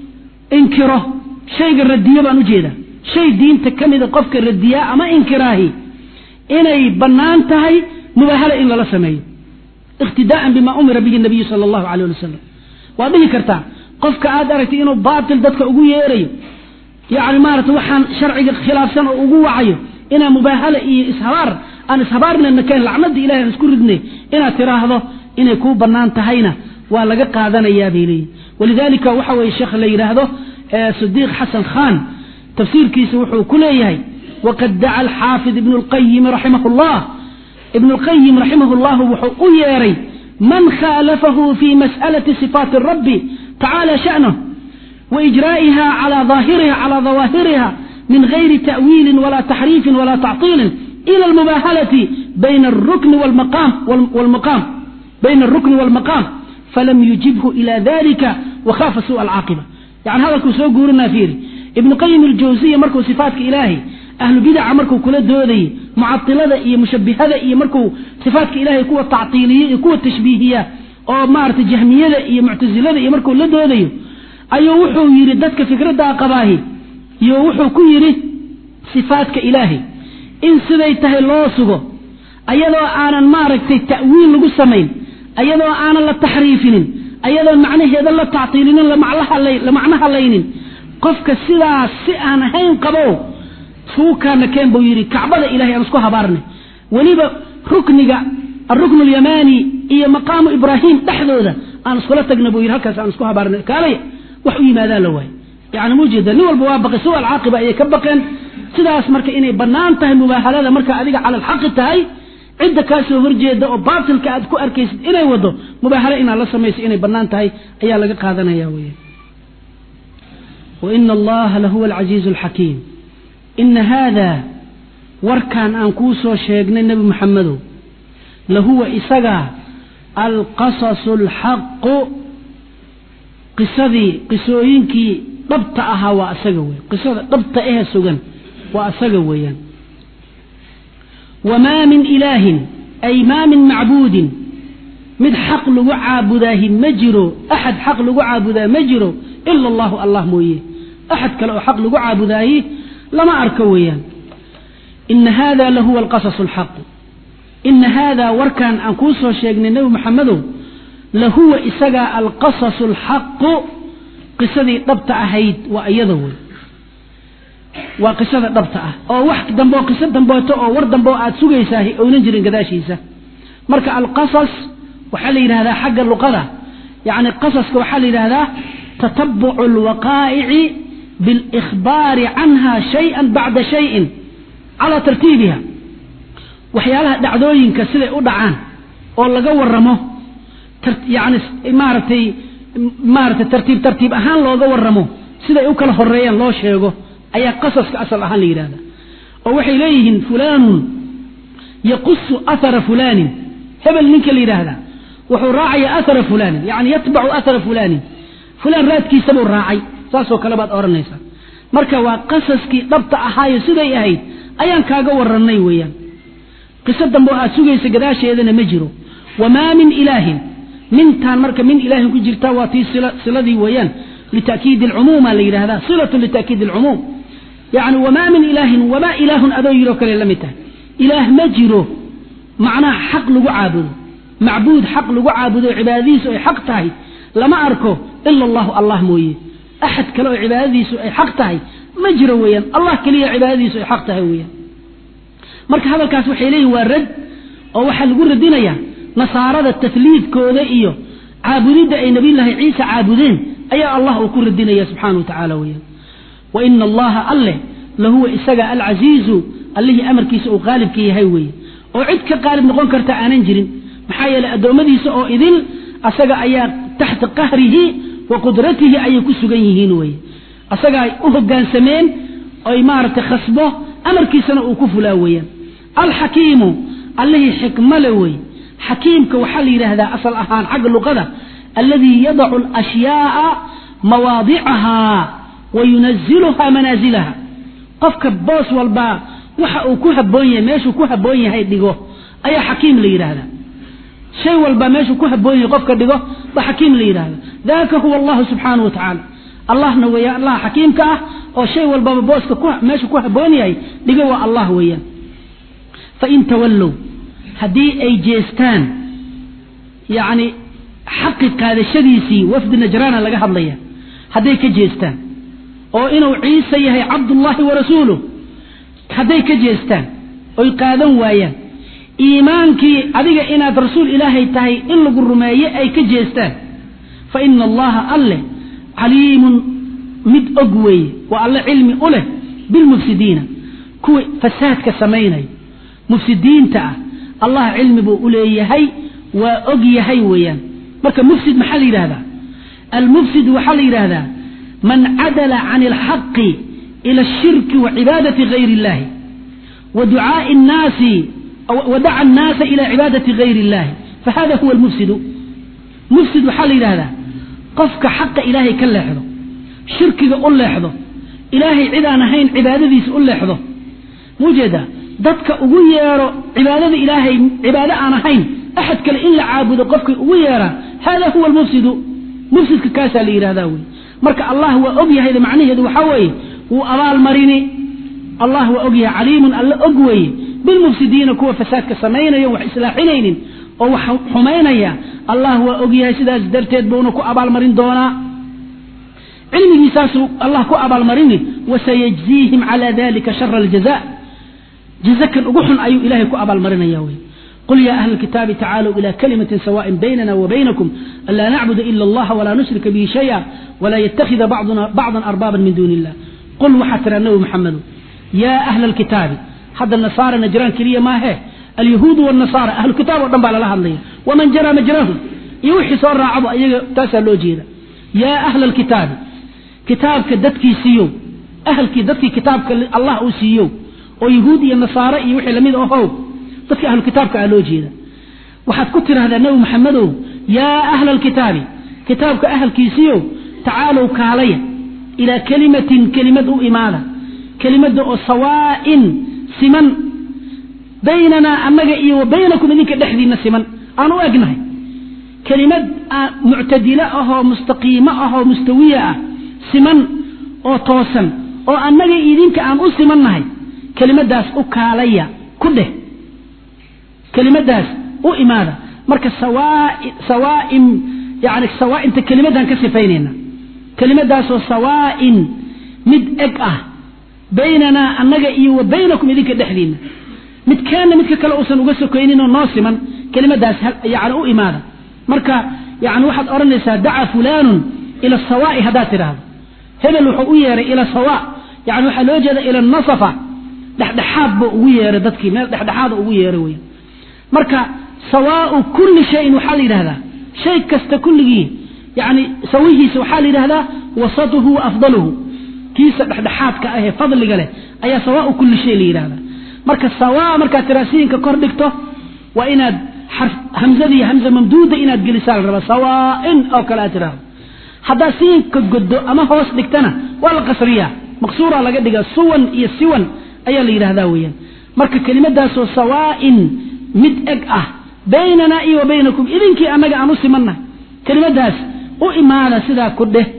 inkiro shayga radiyo baan ujeedaa shay diinta ka mida qofka radiyaa ama inkiraahi inay bannaan tahay mubaahala in lala sameeyo iqtidaa'an bima umira bihi nabiyu sala allahu alayh ali wasalam waad dhihi kartaa qofka aad aragtay inuu baatil dadka ugu yeerayo yacni maarata waxaan sharciga khilaafsan oo ugu wacayo inaa mubaahala iyo ishabaar aan ishabaarnayna keen lacnada ilahay aan isku ridnay inaad tiraahdo inay kuu bannaan tahayna waa laga qaadanayaa bay leeyihin walidaalika waxa weye sheekh la yidhaahdo sidiiq xasan khan tafsiirkiisa wuxuu ku leeyahay waqad daca alxaafid ibnu lqayimi raximah llah ibnu lqayim raximah llahu wuxuu u yeeray man khaalafahu fi mas'alati sifaati rabbi tacaala sha'nah waijraa'iha cala daahiriha cala dawaahiriha min gayri ta'wiilin wala taxriifin wala tactiilin ila almubaahalati bayna alrukni walmaqaam walmaqaam bayna alrukni walmaqaam falam yujibhu ila dalika wakhaafa su'a alcaaqiba yani hadalkuu soo guurinaa fiiri ibnu qayim aljawsiya markuu sifaatka ilaahay ahlu bidaca markuu kula doodayey mucatilada iyo mushabihada iyo markuu sifaatka ilaahay kuwa tactiiliya iyo kuwa tashbiihiya oo maarata jahmiyada iyo muctasilada iyo markuu la doodayo ayuu wuxuu yidhi dadka fikraddaa qabaahi iyo wuxuu ku yidhi sifaadka ilaahay in siday tahay loo sugo ayadoo aanan maaragtay ta'wiil lagu samayn ayadoo aanan la taxriifinin ayadoo macnaheeda la tactiilinin la macno halaynin qofka sidaas si aan ahayn qabow suukaana keen buu yidhi kacbada ilahay aan isku habaarnay weliba rukniga alruknu alyamaani iyo maqaamu ibraahim dhexdooda aan iskula tagna buu yidhi halkaas aan isku habaarnay kaalay wax u yimaadaan la waayo yani mujeeda nin walba waa baqay suwa alcaaqiba ayay ka baqeen sidaas marka inay bannaan tahay mubaahalada marka adiga cala alxaqi tahay cidda kaa soo horjeeda oo baatilka aad ku arkaysid inay wado mubaahalo inaad la samayso inay bannaan tahay ayaa laga qaadanaya weya waina allaha lahuwa alcasiizu alxakiim ina haada warkan aan kuu soo sheegnay nebi maxamedow lahuwa isaga alqasasu alxaqu qisadii qisooyinkii dhabta ahaa waa asaga wey qisada dhabta ehe sugan waa asaga weeyaan wamaa min ilaahin ay maa min macbuudin mid xaq lagu caabudaahi ma jiro axad xaq lagu caabudaa ma jiro ila allahu allah mooye axad kale oo xaq lagu caabudaahi lama arko weeyaan ina hada lahuwa alqasasu alxaqu ina haadaa warkan aan kuu soo sheegnay nebi maxamedow lahuwa isagaa alqasasu alxaqu qisadii dhabta ahayd waa iyada wey waa qisada dhabta ah oo wax dambe oo qiso dambeeto oo war dambe oo aad sugaysaahi oynan jirin gadaashiisa marka alqasas waxaa la yidhahdaa xagga luqada yacni qasaska waxaa la yidhahdaa tatabucu alwaqaa'ici biاlikhbaari canha shayئa bacda shayin calaa tartiibiha waxyaalaha dhacdooyinka siday u dhacaan oo laga waramo yani maaragtay maaratay tartiib tartiib ahaan looga waramo siday u kala horeeyaan loo sheego ayaa qasaska asal ahaan la yidhahda oo waxay leeyihiin fulaanun yaqusu ahara fulaanin hebel ninka la yidhaahdaa wuxuu raacaya ahara fulaanin yani yatbacu ahara fulaanin fulaan raadkiisabuu raacay saasoo kale baad odhanaysaa marka waa qasaskii dhabta ahaayo siday ahayd ayaan kaaga warannay weeyaan qiso dambe oo aad sugaysa gadaasheedana ma jiro wamaa min ilaahin mintaan marka min ilaahin ku jirta waa tii siladii weeyaan lita'kiidi alcumuuma la yidhahdaa silatun lita'kiidi alcumuum yacni wamaa min ilaahin wamaa ilaahun adoo yidhoo kale la mid tahay ilaah ma jiro macnaha xaq lagu caabudo macbuud xaq lagu caabudo cibaadadiisu ay xaq tahay lama arko ila allahu allah mooye axad kale oo cibaadadiisu ay xaq tahay ma jiro weeyaan allah keliya cibaadadiisu ay xaq tahay weeyaan marka hadalkaas waxay leeyihin waa rad oo waxaa lagu radinayaa nasaarada tasliidkooda iyo caabudidda ay nabiyullaahi ciisa caabudeen ayaa allah uu ku radinaya subxaana wa tacaala weeyaan wa ina allaha alleh lahuwa isaga alcasiizu allihii amarkiisa uu qaalibka yahay weeye oo cid ka qaalib noqon karta aanan jirin maxaa yeeley addoommadiisa oo idil asaga ayaa taxta qahrihi wa qudratihi ayay ku sugan yihiin weye asagaa u hogaansameen oy maaragtay khasbo amarkiisana uu ku fulaa weeyaan alxakiimu allihii xikmale wey xakiimka waxaa la yidhaahdaa asal ahaan xagga luqada alladii yadacu alashyaaa mawaadicahaa wa yunaziluhaa manaazilaha qofka boos walbaa waxa uu ku haboon yahay meeshuu ku haboon yahay dhigo ayaa xakiim la yidhaahdaa shay walba meeshuu ku haboon yahay qofka dhigo ba xakiim la yidhahda daka huwa allahu subxaanahu wa tacaala allahna weeyaan allah xakiimka ah oo shay walbaba booska meeshuu ku haboon yahay dhigo waa allah weeyaan fain tawallow haddii ay jeestaan yacni xaqi qaadashadiisii wafdi najraana laga hadlaya hadday ka jeestaan oo inuu ciise yahay cabdullaahi wa rasuuluh hadday ka jeestaan oy qaadan waayaan iimaankii adiga inaad rasuul ilaahay tahay in lagu rumeeye ay ka jeestaan fa ina allaha alleh caliimun mid og weeye waa alle cilmi u leh bilmufsidiina kuwa fasaadka samaynaya mufsidiinta ah allah cilmi buu u leeyahay waa og yahay weeyaan marka mufsid maxaa la yidhahdaa almufsid waxaa la yidhaahdaa man cadala can alxaqi ila ashirki wa cibaadati gayri illahi wa ducaai nnaasi wadaca annaasa ila cibaadati gayri illahi fahada huwa almufsidu mufsid waxaa la yidhahdaa qofka xaqa ilaahay ka leexdo shirkiga u leexdo ilaahay cid aan ahayn cibaadadiisa u leexdo muujeeda dadka ugu yeero cibaadada ilaahay cibaado aan ahayn axad kale in la caabudo qofkay ugu yeeraa hada huwa almufsidu mufsidka kaasaa la yidhahdaa wey marka allah waa og yahayda macnaheedu waxaa weeye wuu abaalmarini allah waa og yahay caliimun alla og weeye bilmufsidiina kuwa fasaadka samaynayo wax islaaxinaynin oo wax xumaynaya allah waa og yahay sidaas darteed buuna ku abaalmarin doonaa cilmigiisaasuu allah ku abaalmarini wasayajziihim cala dalika shara aljaza jazakan ugu xun ayuu ilahay ku abaalmarinaya wey qul ya ahla alkitaabi tacaaluu ila kalimatin sawaaءin baynana wabaynakum anlaa nacbuda ila allaha walaa nushrika bihi shaya walaa yatakida bacduna bacdan arbaaban min duuni illah qul waxaa tiraa nabi maxamedu yaa ahla alkitaabi hadda nasaara najraan keliya maahe alyahuudu wاnasaara ahlu kitaab o dhan baa lala hadlaya waman jaraa majrahum iyo wixii soo raacaba iyaga taasaa loo jeeda yaa ahla alkitaabi kitaabka dadkii siiyo ahalkii dadkii kitaabka allah uu siiyo oo yahuud iyo nasaare iyo wixii lamid ahow dadkii ahlu kitaabka ah loo jeeda waxaad ku tidhahdaa nebi maxamedow yaa ahla alkitaabi kitaabka ahalkiisiyo tacaalow kaalaya ilaa kelimatin kelimad u imaada kelimada oo sawaa'in siman baynanaa annaga iyo wa baynakum idinka dhexdiinna siman aan u egnahay kelimad muctadilo ahoo mustaqiimo ahoo mustawiya ah siman oo toosan oo annaga idinka aan u simannahay kelimadaas u kaalaya ku dheh kelimadaas u imaada marka sawaain yani sawaainta kelimadaan ka sifaynayna kelimadaasoo sawaa'in mid eg ah baynanaa annaga iyo wa baynakum idinka dhexdiinna midkaana midka kale uusan uga sokaynin oo noo siman kelimadaas yani u imaada marka yani waxaad odhanaysaa dacaa fulaanun ila sawaa'i haddaad tidhaahdo hebel wuxuu u yeeray ila sawa yani waxaa loo jeeda ila nasafa dhexdhexaad buu ugu yeeray dadkii meel dhexdhexaada ugu yeeray weya marka sawaau kulli shayin waxaa la yidhahdaa shay kasta kulligii yani sawihiisa waxaa la yidhahdaa wasatuhu wa afdaluhu kiisa dhexdhexaadka ahee fadliga leh ayaa sawaau kulli shay la yidhahdaa marka sawa markaad tiraasiinka kor dhigto waa inaad hamzadii hamza mamduuda inaad gelisaa la rabaa sawaain oo kale aad tidhaahdo haddaad siinka goddo ama hoos dhigtana waa la qasriyaa maqsuuraa laga dhigaa suwan iyo siwan ayaa la yidhahdaa weeyaan marka kelimadaasoo sawaa'in mid eg ah baynanaa iyo wa baynakum idinkii annaga aan u simannahay kelimadaas u imaada sidaa ku dheh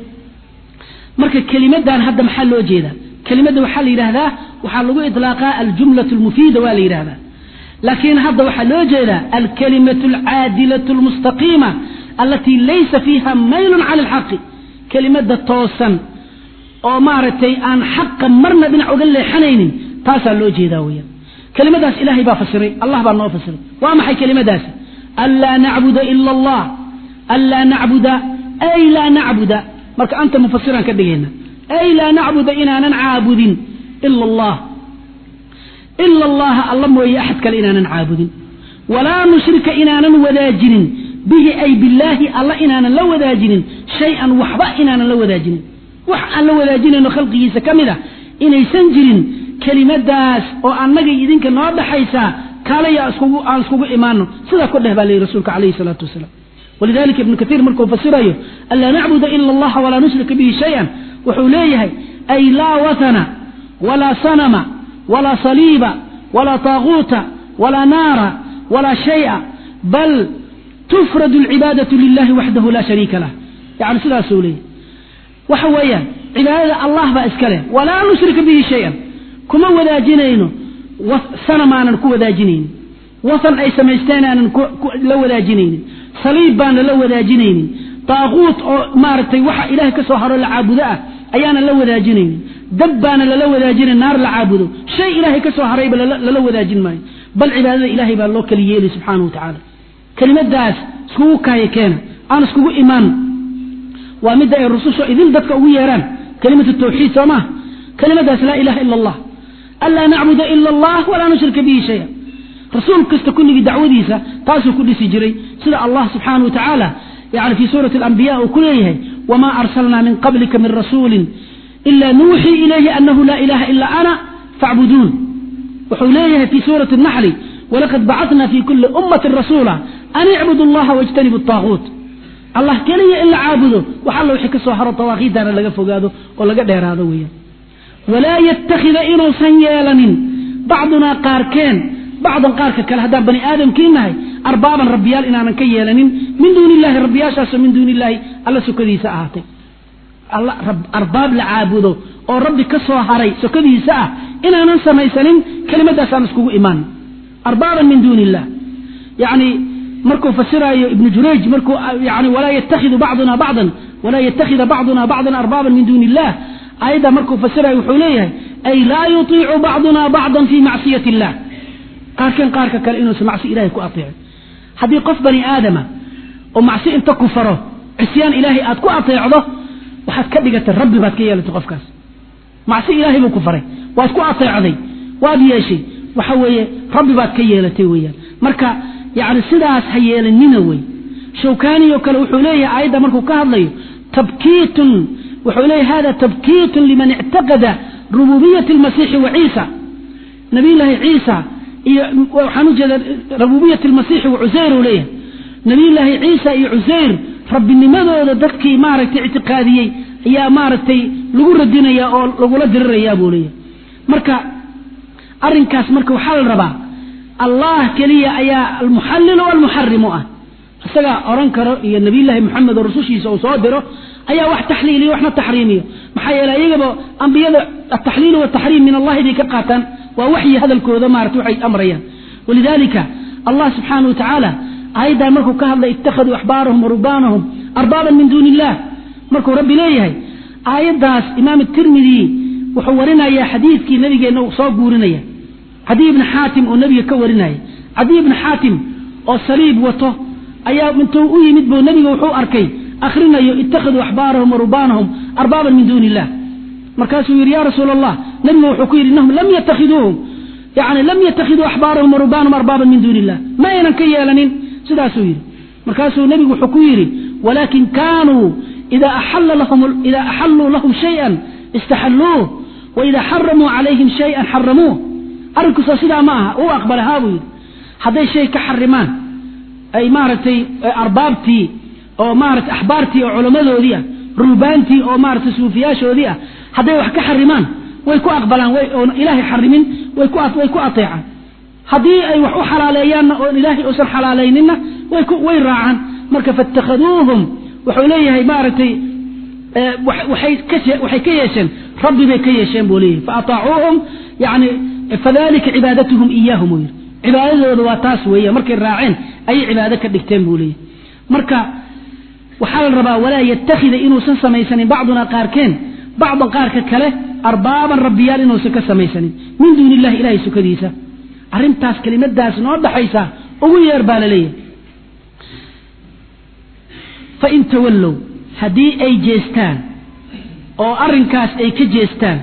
marka kelimadan hadda maxaa loo jeedaa kelimadda waxaa la yidhaahdaa waxaa lagu iطlaaqaa aljumlaة اlmufiida waa la yidhahdaa laakiin hadda waxaa loo jeedaa alkalimaة اlcaadilaة اlmustaqiima alatii laysa fiiha maylun cala اlxaqi kelimada toosan oo maaragtay aan xaqa marna dhinac uga leexanaynin taasaa loo jeedaa weya kelimadaas ilahay baa fasiray allah baa noo fasiray waa maxay kelimadaasi anlaa nacbuda ila allah anlaa nacbuda ay laa nacbuda marka anta mufasiraan ka dhigayna ay laa nacbuda inaanan caabudin ila allah ila allaha alla mooye axad kale inaanan caabudin walaa nushrika inaanan wadaajinin bihi ay billaahi alla inaanan la wadaajinin shay-an waxba inaanan la wadaajinin wax aan la wadaajinayno khalqigiisa ka mid a inaysan jirin kelimadaas oo annaga idinka noo dhaxaysaa kaalaya aan iskugu imaano sidaa ku dheh baa layihi rasuulka calayhi salaatu wasalaam walidalika ibnu kaiir markuu fasirayo anlaa nacbuda ila allaha walaa nushrika bihi shay-an wuxuu leeyahay ay laa watana walaa sanama walaa saliiba walaa taaguuta walaa naara walaa shaya bal tufrad alcibaadatu lilahi waxdahu laa shariika lah yani sidaasuu leeyahy waxa weeyaan cibaadada allah baa iska leh walaa nushrika bihi shay-an kuma wadaajinayno sanam aanan ku wadaajinaynin wasan ay samaysteen aanan la wadaajinaynin saliib baana la wadaajinaynin daaquut oo maaragtay waxa ilahay ka soo haro la caabudo ah ayaanan la wadaajinaynin dab baana lala wadaajinayn naar la caabudo shay ilaahay ka soo harayba lala wadaajin maayo bal cibaadada ilaahay baa loo kala yeelay subxaana wa tacaala kelimadaas iskugu kaaya keena aan iskugu imaano waa midda ay rususha idin dadka ugu yeeraan kelimatu tawxiid soo maha kelimadaas laa ilaha ila allah anlaa nacbuda ila allah walaa nushrika bihi shaya rasuul kasta kulligii dacwadiisa taasuu ku dhisi jiray sida allah subxaana wa tacaala yani fii suurati alambiya uu ku leeyahay wamaa arsalnaa min qablika min rasuulin ila nuuxii ilayhi anahu laa ilaha ila ana facbuduun wuxuu leeyahay fii suurati naxli walaqad bacatna fi kuli ummatin rasuula an icbudu allaha wajtanibu طaaguut allah keliya in la caabudo wax alla wixii ka soo haro dawaaqiidana laga fogaado oo laga dheeraado weeyaan walaa yattakhida inuusan yeelanin bacdunaa qaarkeen bacdan qaarka kale haddaan bani aadamkii nahay arbaaban rabbiyaal inaanan ka yeelanin min duuni illahi rabbiyaashaasoo min duuni illahi alla sukadiisa ahaatay arbaab la caabudo oo rabbi ka soo haray sokadiisa ah inaanan samaysanin kelimadaasaan iskugu imaan arbaaban min duuni illah yani markuu fasiraayo ibnu jurayj markuu yani walaa yatakhidu bacduna bacdan walaa yattakhida bacduna bacdan arbaaban min duuni illah aayadda markuu fasirayo wuxuu leeyahay ay laa yutiicu bacduna bacdan fi macsiyati illah qaarkeen qaarka kale inuusan macsi ilahay ku ateecin haddii qof bani aadama oo macsi inta ku faro cisyaan ilaahay aad ku ateecdo waxaad ka dhigatay rabbi baad ka yeelatay qofkaas macsi ilaahay buu ku faray waad ku ateecday waad yeeshay waxa weeye rabbi baad ka yeelatay weeyaan marka yani sidaas ha yeelanina wey shawkaaniyo kale wuxuu leeyahay aayadda markuu ka hadlayo tabkiitun wuxuu leeyahay hada tabkiitun liman ictaqada rububiyati almasiixi wa ciisa nabiyullaahi ciisa iyo waxaan ujeeda rububiyat almasiixi wa cusayr uu leeyahay nabiyullaahi ciisa iyo cusayr rabbinimadooda dadkii maaragtay ictiqaadiyey ayaa maaragtay lagu radinaya oo lagula dirirayaa buu leeyahay marka arrinkaas marka waxaa la rabaa allah keliya ayaa almuxallilu walmuxarimu ah isagaa oran karo iyo nabiyullaahi moxamed oo rusushiisa uu soo diro ayaa wax taxliiliyo waxna taxriimiyo maxaa yeele iyagaba ambiyada ataxliil wataxriim min allahi bay ka qaataan waa waxyi hadalkooda maarata waxay amrayaan walidalika allah subxaanah wa tacaala aayaddan markuu ka hadlay ittakhaduu axbaarahum warubaanahum arbaaban min duuni illah markuu rabbi leeyahay aayaddaas imaam tirmidi wuxuu warinayaa xadiidkii nabigeenna uu soo guurinaya cadiy ibni xaatim oo nebiga ka warinaya cadiy ibni xaatim oo saliib wato ayaa intuu u yimid buu nebiga wuxuu arkay akrinayo ittakhaduu axbaarahum warubaanahum arbaaban min duuni illah markaasuu yidhi ya rasuula allah nebiga wuxuu ku yidhi innahum lam yatakhiduuhum yani lam yattakhiduu axbaarahum warubaanahum arbaaban min duuni illah ma aynan ka yeelanin sidaasuu yidhi markaasuu nebigu wuxuu ku yidhi walaakin kaanuu ida axalluu lahum shayan istaxalluuh waida xaramuu calayhim shayan xaramuuh arrinkuusa sidaa ma aha u aqbalahaa buu yidhi hadday shay ka xarimaan ay maaragtay arbaabtii oo maarata axbaartii oo culammadoodii ah ruubaantii oo maarata suufiyaashoodii ah hadday wax ka xarimaan way ku aqbalaan oon ilaahay xarimin way ku ateecaan haddii ay wax u xalaaleeyaanna oon ilaahay uusan xalaalayninna way raacaan marka faاtakhaduuhum wuxuu leeyahay maaragtay waxay ka yeesheen rabbi bay ka yeesheen buu leeyahay faataacuuhum yani fadalika cibaadatuhum iyaahum uu yidhi cibaadadooda waa taas weeya markay raaceen ayay cibaado ka dhigteen buu leeyahay marka waxaa la rabaa walaa yattakhida inuusan samaysanin bacduna qaarkeen bacdan qaarka kale arbaaban rabbiyaal inuusan ka samaysanin min duuni illahi ilahay sukadiisa arrintaas kelimadaas noo dhaxaysa ugu yeer baa la leeyahay fain tawallow haddii ay jeestaan oo arrinkaas ay ka jeestaan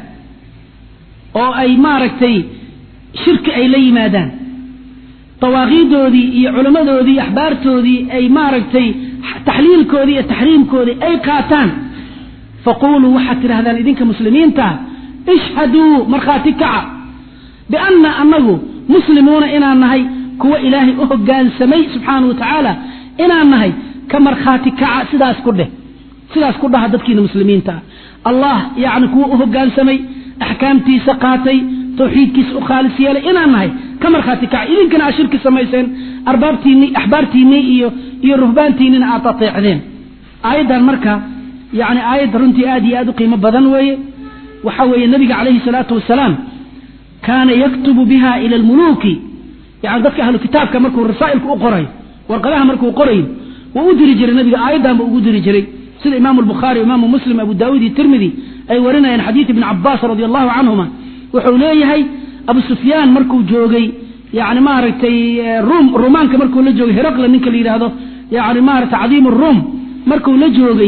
oo ay maaragtay shirki ay la yimaadaan dawaaqiidoodii iyo culammadoodii axbaartoodii ay maaragtay taxliilkoodii iyo taxriimkoodii ay qaataan faquuluu waxaad tidhahdaan idinka muslimiinta ishhaduu markhaati kaca bianna annagu muslimuuna inaan nahay kuwa ilaahay u hoggaansamay subxaana wa tacaala inaan nahay ka markhaati kaca sidaas ku dheh sidaas ku dhaha dadkiina muslimiinta ah allah yacni kuwa u hoggaansamay axkaamtiisa qaatay tawxiidkiisa u khaalis yeelay inaan nahay ka markhaati kaca idinkana aad shirki samayseen arbaabtiinii axbaartiinnii iyo iyo ruhbaantiinnina aad ateecdeen aayaddan marka yani aayadda runtii aad iyo aad u qiimo badan weeye waxa weeye nabiga calayhi salaatu wasalaam kaana yaktubu biha ila almuluuki yani dadka ahlu kitaabka markuu rasaa'ilka u qorayo warqadaha markuu qorayo wuu u diri jiray nabiga aayaddan buu ugu diri jiray sida imaamu albukhaari imaamu muslim abu daawuud iyo tirmidi ay warinayaan xadiid ibni cabaas radi allahu canhuma wuxuu leeyahay abu sufyaan markuu joogay yani maaragtay rum rumaanka markuu la joogay heraqla ninka la yidhaahdo yani maaragtay cadiim ruum markuu la joogay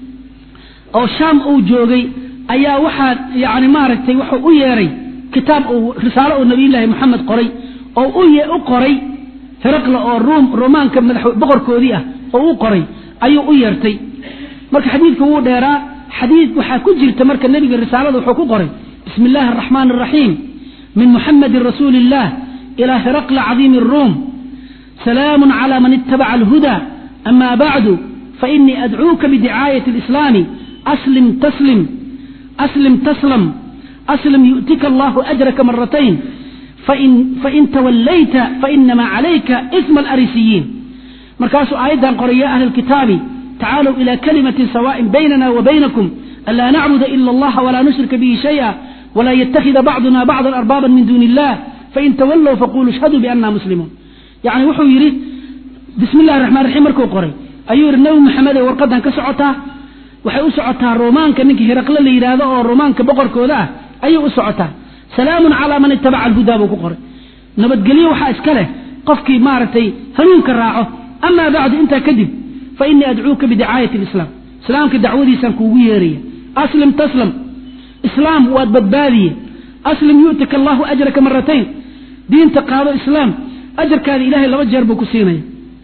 oo shaam uu joogay ayaa waxaa yani maaragtay wuxuu u yeeray kitaab uu risaalo oo nabiyullaahi moxamed qoray oo u qoray heraqla oo ruum rumaanka madax boqorkoodii ah oo u qoray ayuu u yeertay marka xadiidka wuu dheeraa xadiid waxaa ku jirta marka nebiga risaalada wuxuu ku qoray bismi illaahi araxmaan araxiim min muxamedin rasuuli illah ilaa heraqla cadiimi aruum salaamun cala man itabaca alhuda ama bacdu fainii adcuuka bidicaayati alislaami aslim taslim aslim taslam aslim yu'tika allahu ajraka maratayn fain tawallayta fainamaa calayka isma alarisiyiin markaasuu aayaddan qoray ya ahla alkitaabi tacaalow ila kalimatin sawaaءin baynana wa baynakum anlaa nacbuda ila allaha walaa nushrika bihi shaya walaa yatakida bacduna bacdan arbaaban min duuni illah fain tawallow faquluu ishhaduu bianna muslimuun yani wuxuu yidhi bismi illahi raxmaan raxiim markuu qoray ayuu yidhi nabi maxamed ee warqadan ka socotaa waxay u socotaa romaanka ninka hiraqle la yidhaahdo oo romaanka boqorkooda ah ayay u socotaa salaamun calaa man itabaca alhudaa buu ku qoray nabadgelyo waxaa iska leh qofkii maaragtay hanuunka raaco amaa bacdu intaa kadib fa inii adcuuka bidicaayati alislaam islaamka dacwadiisaan kuugu yeeraya aslim taslam islaam waad badbaadiye aslim yu'tika allahu ajraka maratayn diinta qaado islaam ajarkaada ilahay laba jeer buu ku siinaya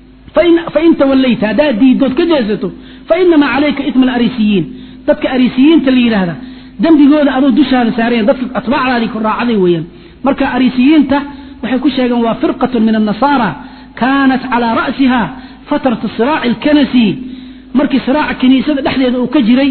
fain tawallayta haddaad diidood ka jeesato fainamaa calayka itma alariisiyiin dadka ariisiyiinta la yidhaahda dembigooda aduu dushaada saarayan dadka atbaacdaadii ku raacaday weeyaan marka ariisiyiinta waxay ku sheegeen waa firqatun min annasaara kaanat calaa ra'siha fatrata siraaci alkanasi markii siraaca kiniisada dhexdeeda uu ka jiray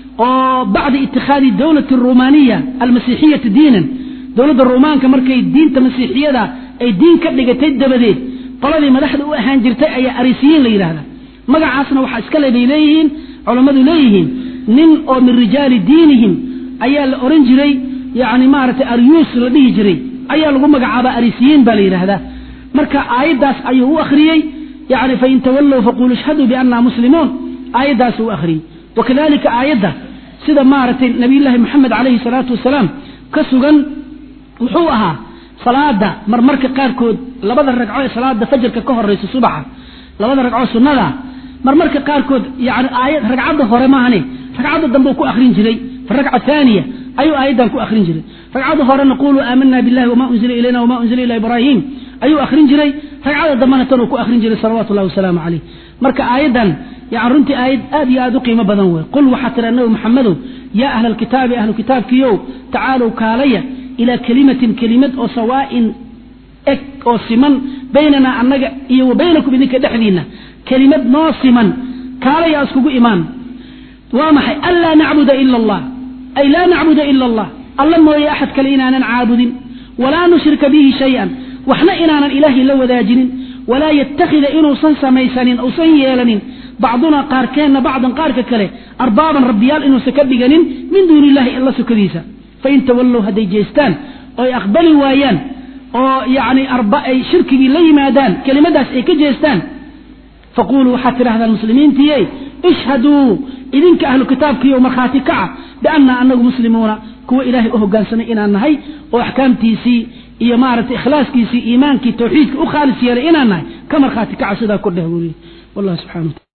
oo bacda itikhaadi dowlati rumaaniya almasiixiyati diinan dowladda rumaanka markay diinta masiixiyada ay diin ka dhigatay dabadeed qoladii madaxda u ahaan jirtay ayaa arisiyiin la yidhaahda magacaasna waxaa iska le bay leeyihiin culammadu leeyihiin nin oo min rijaali diinihim ayaa la oran jiray yani maaragtay aryuus la dhihi jiray ayaa lagu magacaaba arisiyiin baa la yidhaahdaa marka aayaddaas ayuu u akhriyey yani fain tawallow faquluu ishhaduu bianna muslimuun aayaddaas u akhriyey wakadalika aayadda sida maaragtay nabiyullaahi moxamed calayhi salaatu wasalaam ka sugan wuxuu ahaa salaada marmarka qaarkood labada ragco ee salaada fajarka ka horeysa subaxa labada ragco sunnada marmarka qaarkood yani aayad ragcadda hore maahane ragcadda dambe ku akrin jiray fi ragca haaniya ayuu aayaddan ku akrin jiray ragcadda horena quluu aamana billahi wama unzila ilayna wama unzila ila ibraahim ayuu akrin jiray ragcadda dambena tanuu ku akrin jiray salawatu llahi wasalaamu caleyh marka aayaddan yani runtii aayad aad iyo aad u qiimo badan wey qul waxaa tira nabi maxamedow yaa ahla alkitaabi ahlu kitaabkiiow tacaalow kaalaya ilaa kelimatin kelimad oo sawaa'in eg oo siman baynanaa annaga iyo wa baynakum idinka dhexdiinna kelimad noo siman kaalaya iskugu imaan waa maxay anlaa nacbuda ila allah ay laa nacbuda ila allah alla mooye axad kale inaanan caabudin walaa nushrika bihi shay-an waxna inaanan ilaahay la wadaajinin walaa yattakhida inuusan samaysanin uusan yeelanin bacdunaa qaarkeenna bacdan qaarka kale arbaaban rabbiyaal inuusan ka dhiganin min duuni illahi alla sukadiisa fain tawallow hadday jeestaan oo ay aqbali waayaan oo yani ay shirkigii la yimaadaan kelimadaas ay ka jeestaan faquluu waxaad tidhahdaan muslimiintiiye ishhaduu idinka ahlu kitaabkiiyo markhaati kaca biannaa anagu muslimuuna kuwa ilaahay u hogaansamay inaan nahay oo axkaamtiisii iyo maaragtay ikhlaaskiisii iimaankii tawxiidka u khaalis yeelay inaan nahay ka markhaati kaca sidaa ku dheh wuriye wallah subxana